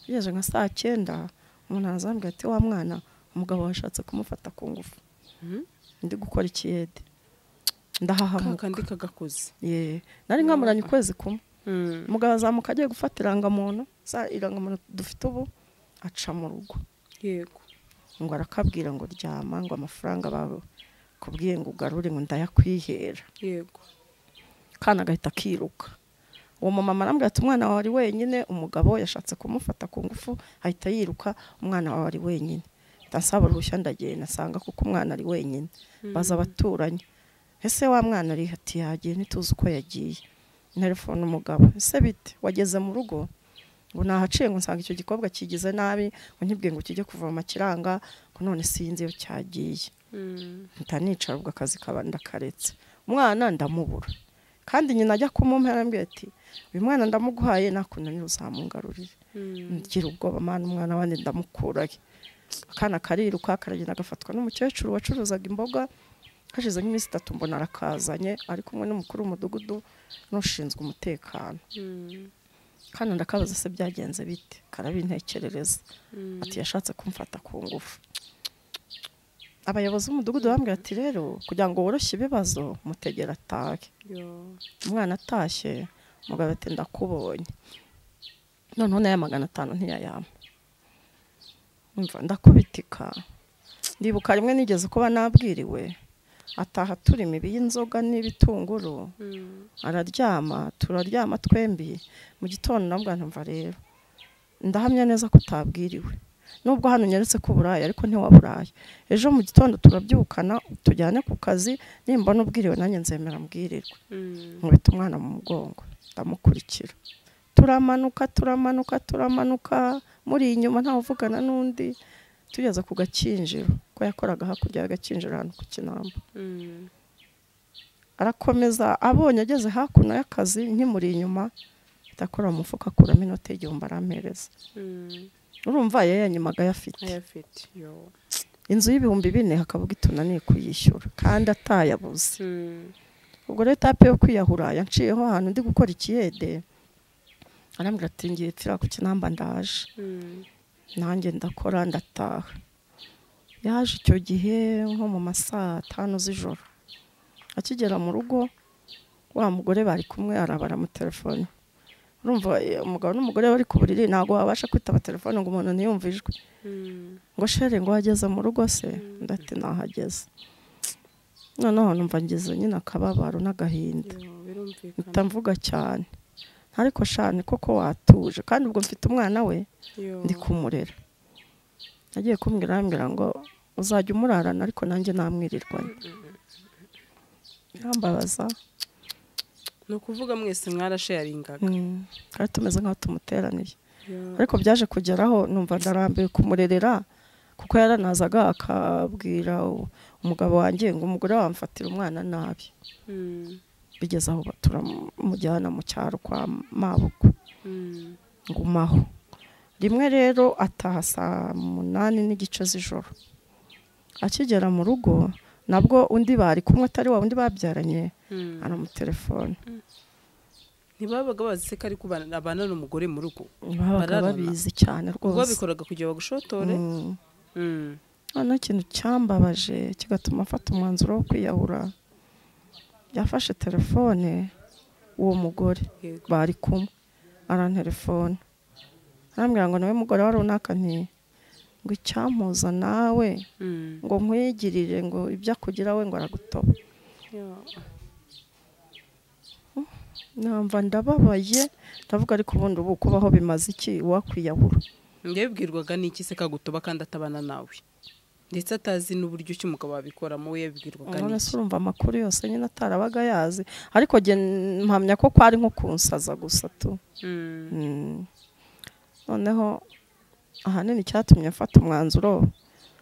bigeze nka saa cyenda umuntu arazambwira ati wa mwana umugabo washatse kumufata ku ngufu Mm. ndi gukora ikiyede ndahahamuka kakandi kagakoze ye nari nkamuranye ukwezi kumwe Mm, umugabo azamuka agiye gufata irangamuntu za irangamuntu dufite ubu aca mu rugo yego ngo arakabwira ngo ryama ngo amafaranga bawe kubwiye ngo ugarure ngo ndayakwihera yego kana agahita akiruka uwo mumama arambwira ati umwana wawe ari wenyine umugabo yashatse kumufata ku ngufu ahita yiruka umwana wawe ari wenyine ahita nsaba uruhushya ndagenda nsanga kuko umwana ari wenyine baza abaturanyi ese wa mwana ari ati yagiye ntituzi uko yagiye telefone umugabo ese bite wageze mu rugo ngo nahaciye ngo nsanga icyo gikobwa kigize nabi ngo nkibwiye ngo kijye kuvoma kiranga ngo none sinzi iyo cyagiye Mm, mpita nicara ubwo akazi kaba ndakaretse umwana ndamubura kandi nyina ajya kumumpa arambwira ati uyu mwana ndamuguhaye nakunanira uzamungarurire mm, ngira ubwoba mana umwana wanjye ndamukuraye akana kariruka karagenda gafatwa n'umukecuru wacuruzaga imboga hashize nk'iminsi itatu mbona arakazanye ari kumwe n'umukuru w'umudugudu n'ushinzwe umutekano mm, kandi ndakabaza se byagenze bite karabintekerereza mm. ati yashatse kumfata ku ngufu abayobozi b'umudugudu bambwira ati rero kugira ngo woroshye ibibazo mutegera atahe Yo, umwana atashye umugabo ati ndakubonye noneho n'aya magana atanu ntiyayampa umva ndakubitika ndibuka rimwe nigeze kuba nabwiriwe ataha turi imibi y'inzoga n'ibitunguru mm, araryama turaryama twembi mu gitondo nabwo ntumva rero ndahamya neza ko utabwiriwe nubwo hano unyeretse ko uburayi ariko ntiwaburaye ejo mu gitondo turabyukana tujyane ku kazi nimbona ubwiriwe nanjye nzemera mbwirirwe mm. nkubita umwana mu mugongo ndamukurikira turamanuka turamanuka turamanuka muri inyuma ntawe uvugana n'undi tugeze ku gakinjiro ko yakoraga hakurya y'agakinjiro ahantu ku kinamba Mm, arakomeza abonye ageze hakuno y'akazi nkimuri inyuma ndakora mu mufuka akuramo inoti y'igihumbi arampereza mm. urumva yayanyimaga ayafite ayafite yo inzu y'ibihumbi bine hakavuga itunaniye kuyishyura kandi atayabuze Mm, ubwo rero etape yo kwiyahura yanciyeho ahantu ndi gukora ikiyede arambwira ati ngiye nshyira ku kinamba ndaje mm, nanjye ndakora ndataha yaje icyo gihe nko mu masaa tanu z'ijoro akigera mu rugo wa mugore bari kumwe arabara mu telefone urumva eh, umugabo n'umugore bari ku buriri ntabwo wabasha kwitaba telefone ngo umuntu ntiyumve ijwi mm, ngo shere ngo wageze mu rugo se ndati nahageze noneho numva ngize nyine akababaro n'agahinda yo, birumvikana mpita mvuga cyane ariko shani koko watuje kandi ubwo mfite umwana we yo ndi kumurera agiye kumbwira arambwira ngo uzajya umurarana ariko nanjye namwirirwanye arambabaza ni ukuvuga mwese mwarasharingaga mm, kandi tumeze nk'aho tumuteraniye Yo, ariko byaje kugeraho numva ndarambiwe kumurerera kuko yaranazaga akabwira u- umugabo wanjye ngo umugore wamfatira umwana nabi mm, bigeze aho ba- turamujyana mu cyaro kwa mabuko mm, ngumaho rimwe rero ataha saa munani n'igice z'ijoro akigera mu rugo nabwo undi bari kumwe atari wa undi babyaranye mm. aramutelefone ntibabaga bazi se ko ari kubana abana n'umugore mu rugo babaga Bararana. babizi cyane ubwo rwose babikoraga kugira bagushotore Mm. Mm, noneho ikintu cyambabaje kigatuma afata umwanzuro wo kwiyahura yafashe telefone uwo mugore yego bari kumwe arantelefone arambwira ngo nawe mugore wari unakaniye ngo icyampuza nawe Mm, ngo nkwigirire ngo ibyo akugira we ngo aragutoba yo, namba ndababaye ndavuga ariko ubundi ubu kubaho bimaze iki uwakwiyahura njyewe yabibwirwaga n'iki se kagutoba kandi atabana nawe ndetse atazi n'uburyo ki umugabo wabikoramo we yabibwirwaga none se n'iki urumva amakuru yose nyine atarabaga yazi ariko jye mpamya ko kwari nko kunsaza gusa tu Mm. Mm. noneho ahanini icyatumye mfata umwanzuro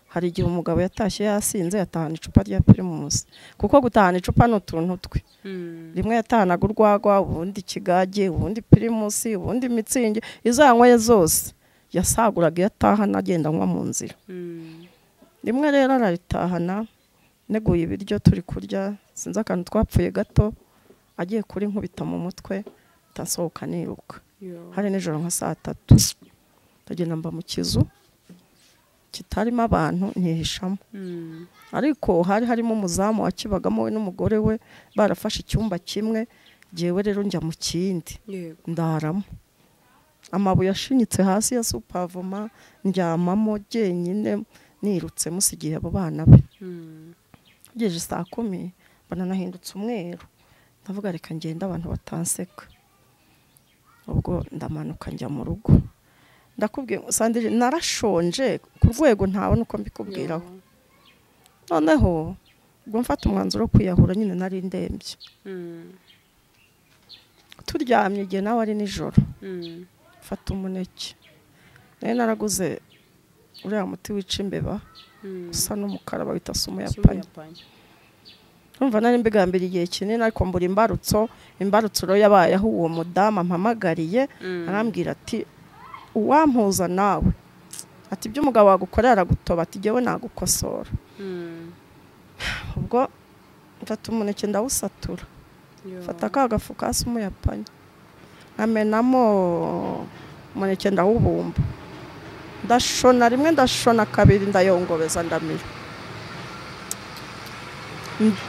hari igihe umugabo yatashye yasinze yatahana icupa rya pirimusi kuko gutahana icupa ni utuntu twe Mm. rimwe yatahanaga urwagwa ubundi ikigage ubundi pirimusi ubundi mitsingi izo yanyweye zose yasaguraga iyo atahana agenda anywa mu nzira Mm. rimwe rero araritahana neguye ibiryo turi kurya sinzi akantu twapfuye gato agiye kuri nkubita mu mutwe itasohoka niruka Yo. hari nijoro nka saa tatu ndagenda mba mu kizu kitarimo abantu ntihishamo Mm. ariko hari harimo umuzamu wakibagamo we n'umugore we barafashe icyumba kimwe jyewe rero njya mu kindi Yego. ndaramo amabuye ashinyitse hasi ya supavoma ndyamamo jyenyine nirutse musigiye abo bana be Mm. ngejeje saa kumi mbona nahindutse umweru ndavuga reka ngende abantu batanseka ubwo ndamanuka njya mu rugo ndakubwiye sandire narashonje ku rwego ntabona uko mbikubwiraho Yo. noneho ubwo mfata umwanzuro wo kwiyahura nyine nari ndembye Mm. turyamye igihe nawe ari nijoro Mm. mfata umuneke nari naraguze uriya muti wica imbeba Mm. usa n'umukara bawita sumu ya Si panya umuyapani. Urumva nari mbigambira igihe kinini ariko mbura imbarutso imbarutsuro yabayeho uwo mudamu ampamagariye Mm. arambwira ati uwampuza nawe ati ibyo umugabo wagukorera aragutoba ati jyewe nagukosora Mm. ubwo mfata umuneke ndawusatura Yo. mfata ka gafu kasi umuyapanya nkamenamo umuneke ndawubumba ndashona rimwe ndashona kabiri ndayongobeza ndamira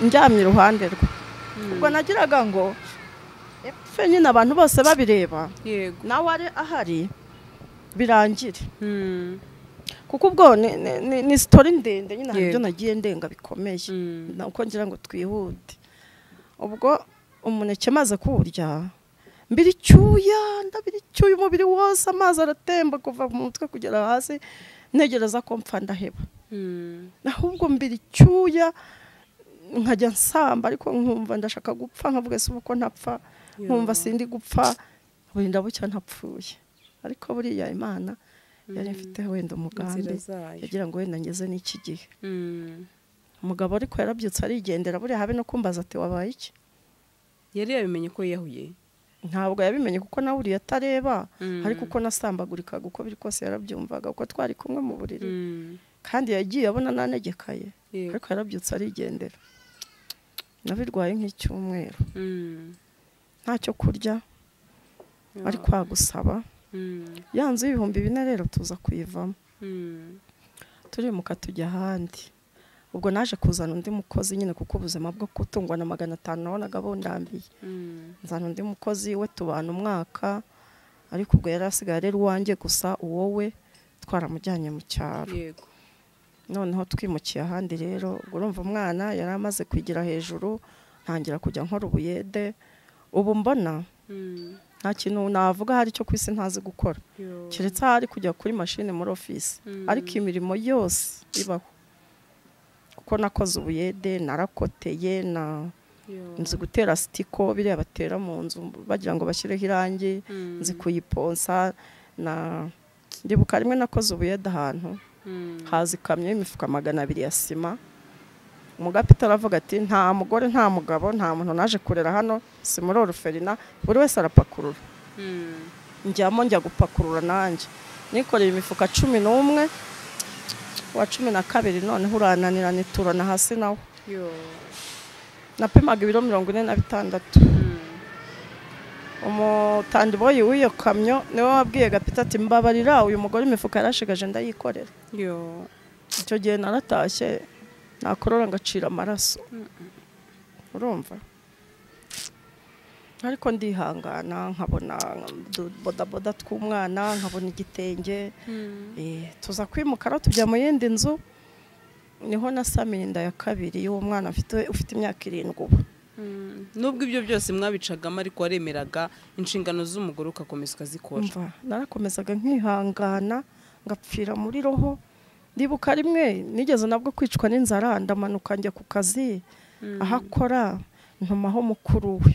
njyamye iruhande rwe Mm. ubwo nagiraga ngo epfe nyine abantu bose babireba Yego. nawe ari ahari birangire Mm. kuko ubwo ni- ni- ni- ni sitori ndende nyine hari Yego. ibyo nagiye ndenga bikomeye Mm. uko ngira ngo twihute ubwo umuneke maze kuwurya mbiri icyuya ndabira icyuya umubiri wose amazi aratemba kuva mu mutwe kugera hasi ntegereza ko mpfa ndaheba Mm. ahubwo mbiri icyuya nkajya nsamba ariko nkumva ndashaka gupfa nkavuga se ubu ko ntapfa Yo. nkumva sindi gupfa burinda bucya ntapfuye ariko buriya imana yari Mm. mfite wenda umugambi Inzira zayo. yagira ngo wenda ngeze n'iki gihe Mm. umugabo ariko yarabyutse arigendera buriya habe no kumbaza ati wabaye iki yari yabimenye ko yiyahuye ntabwo yabimenye kuko nawe uriya atareba Mm. ariko uko nasambagurikaga uko biri kose yarabyumvaga kuko twari kumwe mu buriri Mm. kandi yagiye abona nanegekaye Yego. ariko yarabyutse arigendera nabirwaye nk'icyumweru Mm. ntacyo kurya Yo. ari kwa gusaba Mm. ya nzu y'ibihumbi bine rero tuza kuyivamo Mm. turimuka tujya ahandi ubwo naje kuzana undi mukozi nyine kuko ubuzima bwo kutungwa na magana atanu nabonaga bundambiye Mm. nzana undi mukozi we tubana umwaka ariko ubwo yari asigaye ari uwanjye gusa uwo we twaramujyanye mu cyaro Yego. noneho twimukiye ahandi rero ubwo urumva umwana yari amaze kwigira hejuru ntangira kujya nkora ubuyede ubu mbona Mm. nta kintu navuga hari cyo ku isi ntazi gukora Yo. keretse ahari kujya kuri mashini muri ofisi Mm. ariko imirimo yose ibaho kuko nakoze ubuyede narakoteye na Yo. nzi gutera sitiko biriya batera mu nzu bagira ngo bashyireho irangi Mm. nzi kuyiponsa na ndibuka rimwe nakoze ubuyede ahantu Mm. haza ikamyo y'imifuka magana abiri ya sima umugapita aravuga ati nta mugore nta mugabo nta muntu naje kurera hano si muri oruferina buri wese arapakurura Mm. njyamo njya gupakurura nanjye nikoreye imifuka cumi n'umwe wa cumi na kabiri noneho urananira niturana hasi nawo Yo. napimaga ibiro mirongo ine na bitandatu Mm. umutandiboyi w'iyo kamyo niwe wabwiye gapita ati mbabarira uyu mugore imifuka yarashigaje ndayikorera Yo. icyo gihe naratashye nakorora ngacira amaraso urumva ariko ndihangana nkabona du- bodaboda tw'umwana nkabona igitenge Mm. Eh, tuza kwimukara tujya mu yindi nzu niho nasamiye inda ya kabiri y'uwo mwana mfite ufite imyaka irindwi ubu nubwo ibyo byose mwabicagamo ariko waremeraga inshingano z'umugore ugakomeza ukazikora mva narakomezaga nkihangana ngapfira muri roho ndibuka rimwe nigeze nabwo kwicwa n'inzara ndamanuka njya ku kazi aho akora ntumaho mukuru we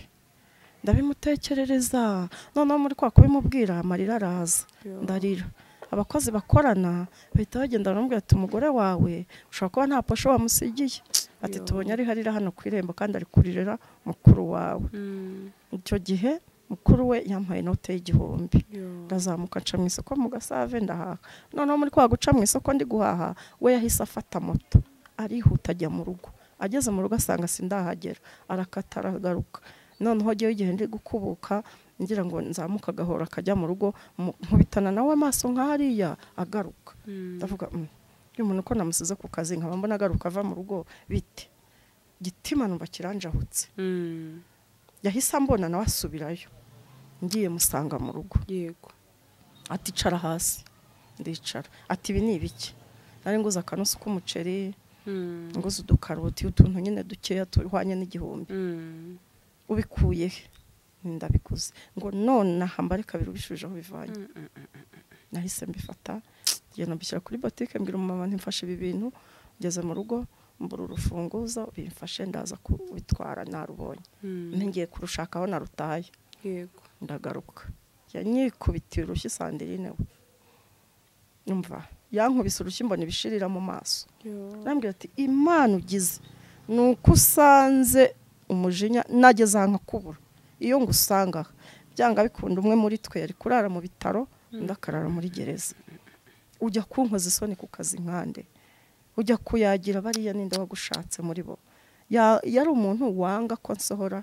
ndabimutekerereza noneho muri kwa kubimubwira amarira araza ndarira abakozi bakorana bahita bagenda baramubwira ati umugore wawe ushobora kuba nta posho wamusigiye ati Yo. tubonye ariho arira hano ku irembo kandi ari kuririra mukuru wawe icyo gihe mukuru we yampaye inote y'igihumbi ndazamuka nca mu isoko mu gasave ndahaha noneho muri kwa guca mu isoko ndi guhaha we yahise afata moto arihuta ajya mu rugo ageze mu rugo asanga sindahagera arakata aragaruka noneho jyewe igihe ndi gukubuka ngira ngo nzamuka agahora akajya mu rugo mu- nkubitana nawe amaso nk'ariya agaruka ndavuga "Mm, uyu muntu ko namusize ku kazi nkaba mbona agaruka ava mu rugo bite gitima numva kiranjahutse yahise ambona nawe asubirayo ngiye musanga mu rugo yego ati icara hasi ndicara ati ibi ni ibiki nari nguze akanusu k'umuceri Mm. nguze udukaroti utuntu nyine dukeya tuhwanye n'igihumbi Mm. ubikuye he Nti, ndabiguze ngo nonaha mbare kabiri ubishujeho bivanye Mm, mm, nahise mbifata ngenda mbishyira kuri botike mbwira umumama ntimfashe ibi bintu ngeze mu rugo mbura urufunguzo bimfashe ndaza kubitwara narubonye mm. ntingiye kurushaka aho narutaye yego ndagaruka yanyikubitiye urushyi sandirine we umva yankubise urushyi mbona ibishirira mu maso arambwira ati imana ugize ni uko usanze umujinya nageze ahantu akubura iyo ngusanga aha." byanga bikunda umwe muri twe yari kurara mu bitaro undi akarara muri gereza ujya kunkoza isoni ku kazi nkande ujya kuyagira bariya ninde wagushatse muri bo Ya- yari umuntu wanga ko nsohora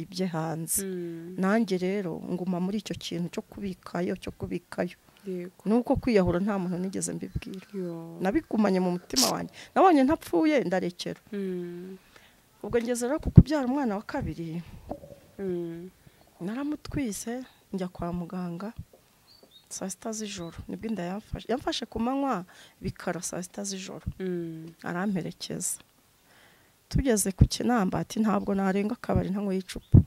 ibye hanze Mm. nanjye rero nguma muri icyo kintu cyo kubikayo cyo kubikayo yego nuko kwiyahura nta muntu nigeze mbibwira Yo. nabigumanye mu mutima wanjye nabonye ntapfuye ndarekera Mm. ubwo ngeze rero ku kubyara umwana wa kabiri Mm. naramutwise njya kwa muganga saa sita z'ijoro nibwo inda yamfashe yamfashe ku manywa bikara saa sita z'ijoro Mm. aramperekeza tugeze ku kinambati ntabwo narenga akabari ntanyweye icupa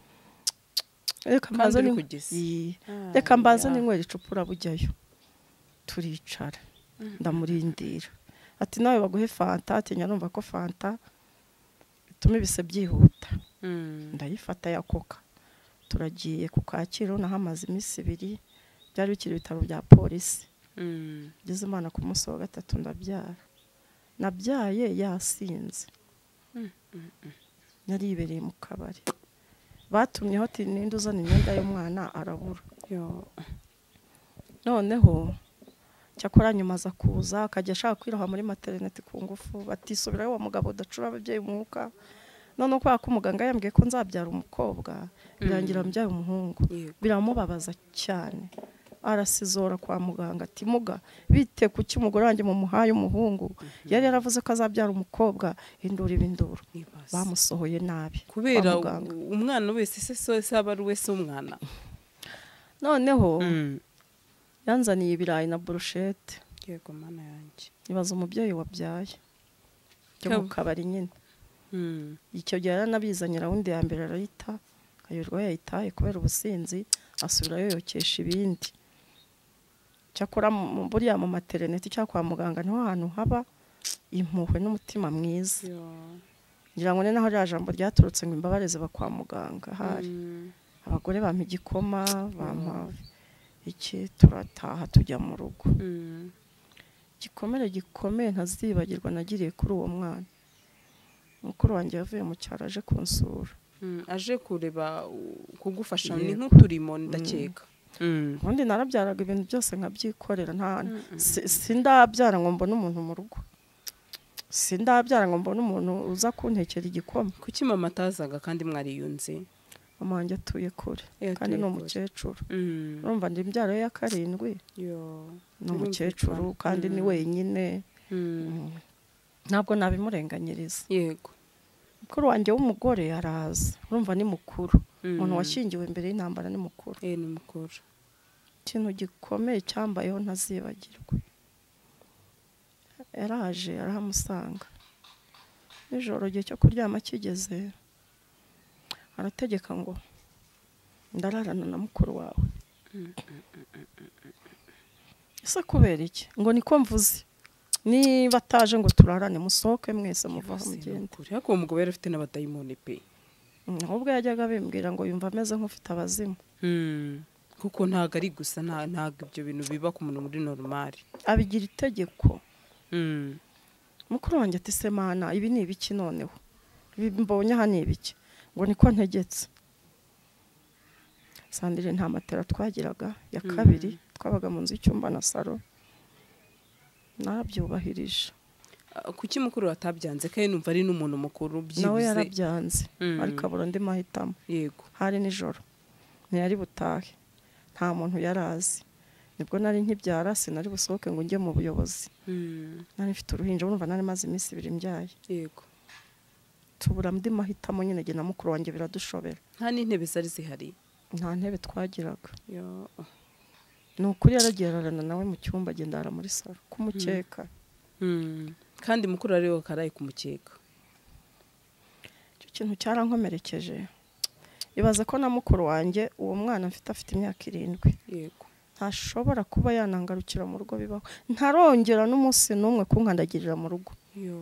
reka kandi mbanze uri ni- kugeza Yee. Ah, reka mbanze ya. ninywera icupa urabujyayo turicara ndamurindira ati nawe baguhe fanta atinya numva ko fanta bituma ibise byihuta Mm. ndayifata ya koka turagiye ku kacyiru nahamaze iminsi ibiri byari bikiri ibitaro bya polisi Mm. ngeze imana ku munsi wa gatatu ndabyara nabyaye yasinze yari yibereye mu kabari batumyeho ati ninde uzana imyenda y'umwana arabura Yo. noneho cyakora nyuma aza kuza akajya ashaka kwiroha muri materineti ku ngufu batisubirayo uwo mugabo udacura ababyeyi umwuka noneho kubera ko umuganga yambwiye ko nzabyara umukobwa birangira mbyaye umuhungu Yego. biramubabaza cyane arasizora kwa muganga ati muga bite kuki umugore wanjye mumuhaye umuhungu yari yaravuze ko azabyara umukobwa indura ibinduru Nibaza. bamusohoye nabi kwa kubera muganga. u- umwana wese se so se aba ari wese umwana noneho Mm. yanzaniye ibirayi na burushete yego mana yanjye ibaza umubyeyi wabyaye byo mu Kab- kabari nyine Mm. icyo gihe yaranabizanye rawundi ya mbere arayita ayoberwa yayitaye kubera ubusinzi asubira yoyokesha ibindi cyakora mu- mu- buriya mu materineti cyangwa kwa muganga niho hantu haba impuhwe n'umutima mwiza Yo. ngira ngo ni naho rya jambo ryaturutse ngo imbabare ziba kwa muganga hari Mm. abagore bampa igikoma bampa iki turataha tujya mu rugo Mm. igikomere gikomeye ntazibagirwa nagiriye kuri uwo mwana mukuru wanjye yavuye mu cyaro aje kunsura Mm, aje kureba u- kugufasha ni Yego. nk'uturimo ndakeka Mm. ubundi narabyaraga ibintu byose nkabyikorera nta Mm-mm. si- sindabyara ngo mbone umuntu mu rugo sindabyara ngo mbone umuntu uza kuntekera igikoma kuki mama atazaga kandi mwariyunze mama wanjye atuye kure Eh, kandi ni atuye kure. umukecuru Mm. urumva ndi imbyaro ye ya karindwi Yo. ni umukecuru Birumvikana. kandi ni Mm. wenyine Mm. ntabwo nabimurenganyiriza yego mukuru wanjye w'umugore araza urumva ni mukuru umuntu Mm. washyingiwe imbere y'intambara ni mukuru Eh, ni mukuru ikintu gikomeye cyambayeho ntazibagirwa yaraje arahamusanga nijoro igihe cyo kuryama kigeze arategeka ngo ndararana na mukuru wawe ese kubera iki ngo niko mvuze niba ataje ngo turarane musohoke mwese muva aho mugenda ariko uwo mugabo yari afite n'abadayimoni pe ahubwo yajyaga abibwira ngo yumva ameze nk'ufite abazimu kuko ntabwo ari gusa nta- ntabwo ibyo bintu biba ku muntu muri normal abigira itegeko mukuru wanjye ati semana ibi ni ibiki noneho ibi mbonye aha ni ibiki ngo niko ntegetse sandire nta matera twagiraga ya Mm. kabiri twabaga mu nzu y'icyumba na saro narabyubahirije Ah, kuki mukuru atabyanze kandi numva ari n'umuntu mukuru nawe byibuze yarabyanze Mm. ariko abura andi mahitamo yego hari nijoro ntiyari butahe nta muntu yari azi nibwo nari nkibyara sinari busohoke ngo njye mu buyobozi nari mfite uruhinja urumva nari maze iminsi ibiri mbyaye yego tubura andi mahitamo nyine jye na mukuru wanjye biradushobera nta n'intebe zari zihari nta ntebe twagiraga Yo, oh. ni ukuri yaragiye ararana nawe mu cyumba agenda ara muri saro kumukeka Mm. kandi mukuru ari we karaye ku mukeka icyo kintu cyarankomerekeje ibaze ko na mukuru wanjye uwo mwana mfite afite imyaka irindwi yego ntashobora kuba yanangarukira mu rugo bibaho ntarongera n'umunsi n'umwe kunkandagirira mu rugo Yo.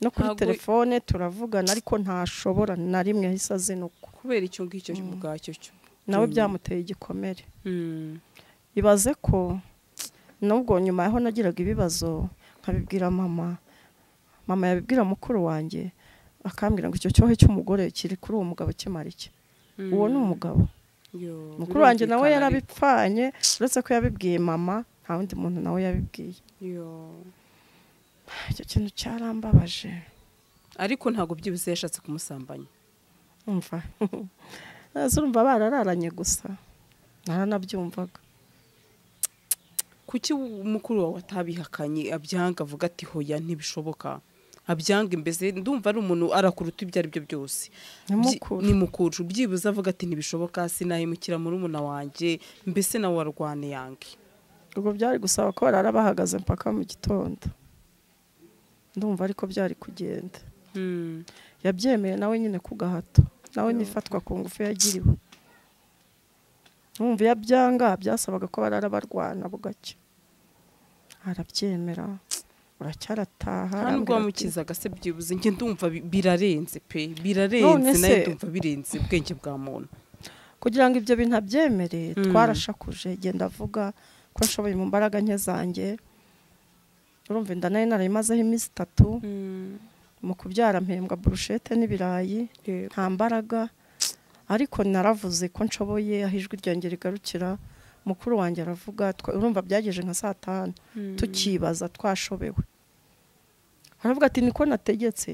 no kuri Ntabwo- telefone turavugana ariko ntashobora na rimwe yahise azinukwa kubera icyo ngicyo ubwacyo cyo nawe Mm. byamuteye igikomere Mm. ibaze ko nubwo nyuma yaho nagiraga ibibazo nkabibwira mama mama yabibwira mukuru wanjye akambwira ngo icyo cyohe cy'umugore kiri kuri uwo mugabo kimara iki uwo ni umugabo Yo. mukuru wanjye nawe Birumvikana ariko. yarabipfanye uretse ko yabibwiye mama nta wundi muntu nawe yabibwiye Yo. icyo kintu cyarambabaje ariko ntabwo byibuze yashatse kumusambanya umva Ese urumva barararanye gusa naranabyumvaga kuki umukuru wawe atabihakanye abyanga avuga ati hoya ntibishoboka abyanga imbese ndumva ari umuntu arakuruta ibyo ari byo byose ni Byi- mukuru ni mukuru byibuze avuga ati ntibishoboka sinahemukira murumuna wanjye mbese nawe warwane yange ubwo byari gusaba ko barara bahagaze mpaka mu gitondo ndumva ariko byari kugenda Mm. yabyemeye nawe nyine ku gahato nawe Yo. n'ifatwa ku ngufu yagiriwe numva iyo byanga byasabaga ko barara barwana bugacya arabyemera uracyarataha nta arambwira nubwo ati, wamukizaga se byibuze njye ndumva bi- birarenze pe None birarenze nawe se- ndumva birenze ubwenge bwa muntu kugira ngo ibyo bintu abyemere Mm. twarashakuje genda avuga ko ashoboye mu mbaraga nke zanjye urumva inda nayo narayimazeho iminsi itatu mu kubyara mpembwa burushete n'ibirayi Yego. nta mbaraga ariko naravuze ko nshoboye aho ijwi ryanjye rigarukira mukuru wanjye aravuga twa- urumva byageje nka saa tanu tukibaza twashobewe aravuga ati niko nategetse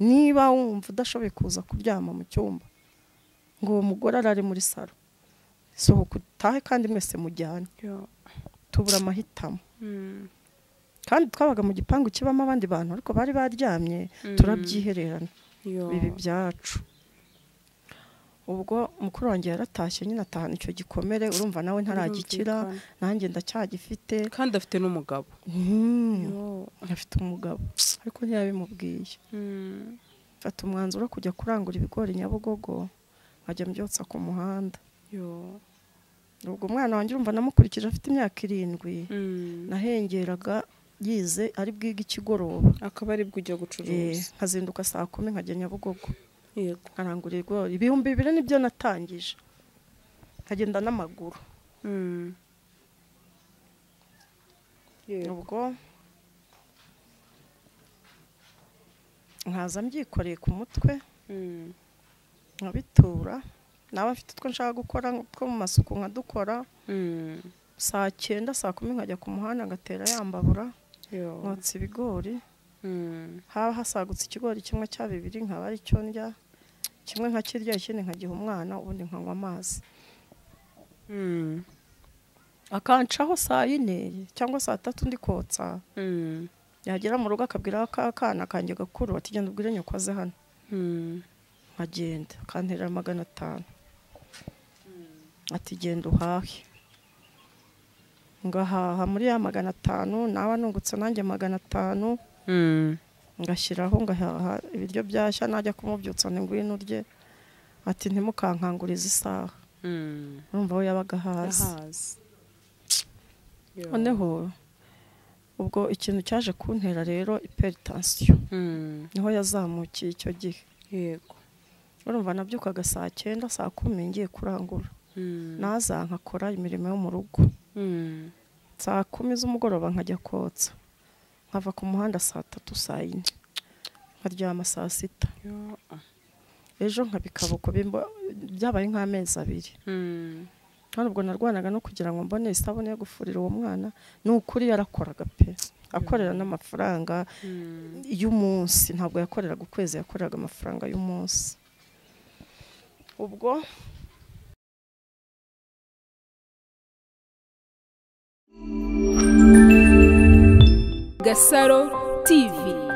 niba wumva udashoboye kuza kuryama mu cyumba ngo uwo mugore arare muri saro sohoka utahe kandi mwese mujyane Yo. tubura amahitamo Mm. kandi twabaga mu gipangu kibamo abandi bantu ariko bari baryamye turabyihererana Yo. bibi byacu ubwo mukuru wanjye yaratashye nyine atahana icyo gikomere urumva nawe ntaragikira Birumvikana. nanjye ndacyagifite kandi afite n'umugabo Mm, Yo. afite umugabo ariko ntiyabimubwiye Mm. mfata umwanzuro wo kujya kurangura ibigori nyabugogo nkajya mbyotsa ku muhanda Yo. ubwo umwana wanjye urumva namukurikije afite imyaka irindwi Mm. nahengeraga yize ari bwige ikigoroba akaba aribwo ujya Eh, gucuruza nkazinduka saa kumi nkajya nyabugogo yego nkarangura ibigori ibihumbi bibiri nibyo natangije nkagenda n'amaguru Mm. Yego. ubwo nkaza mbyikoreye ku mutwe Mm. nkabitura nawe mfite utwo nshaka gukora two mu masuku nkadukora Mm. saa cyenda saa kumi nkajya ku muhanda ngatera yambabura Yo. nkotsa ibigori Mm. haba hasagutse ikigori kimwe cya bibiri nkaba ari cyo ndya kimwe nkakirya ikindi nkagiha umwana ubundi nkanywa amazi Mm. akancaho saa yine cyangwa saa tatu ndi kotsa Mm. yagera mu rugo akabwira ka kana kanjye gakuru ati genda ubwire nyoko aze hano Mm. nkagenda akanterera magana atanu ati genda uhahe ngahaha muri ya magana atanu nawe nungutse nanjye magana atanu Mm. ngashyiraho ngahaha ibiryo byashya najya kumubyutsa ngo ngwino urye ati ntimukankangurize isaha urumva we yabaga hasi ahazi noneho ubwo ikintu cyaje kuntera rero iperitansiyo Mm, niho yazamukiye icyo gihe yego urumva nabyukaga saa cyenda saa kumi ngiye kurangura Mm, naza nkakora imirimo yo mu rugo mm, saa kumi z'umugoroba nkajya kotsa nkava ku muhanda saa tatu saa yine nkaryama saa sita yo, ah, ejo nkaba ikaboko bimbo- byabaye nk'amezi abiri mm, kandi ubwo narwanaga no kugira ngo mbone isabune yo gufurira uwo mwana ni ukuri yarakoraga pe akorera n'amafaranga mm, y'umunsi ntabwo yakoreraga ukwezi yakoreraga amafaranga y'umunsi ubwo Gasaro TV.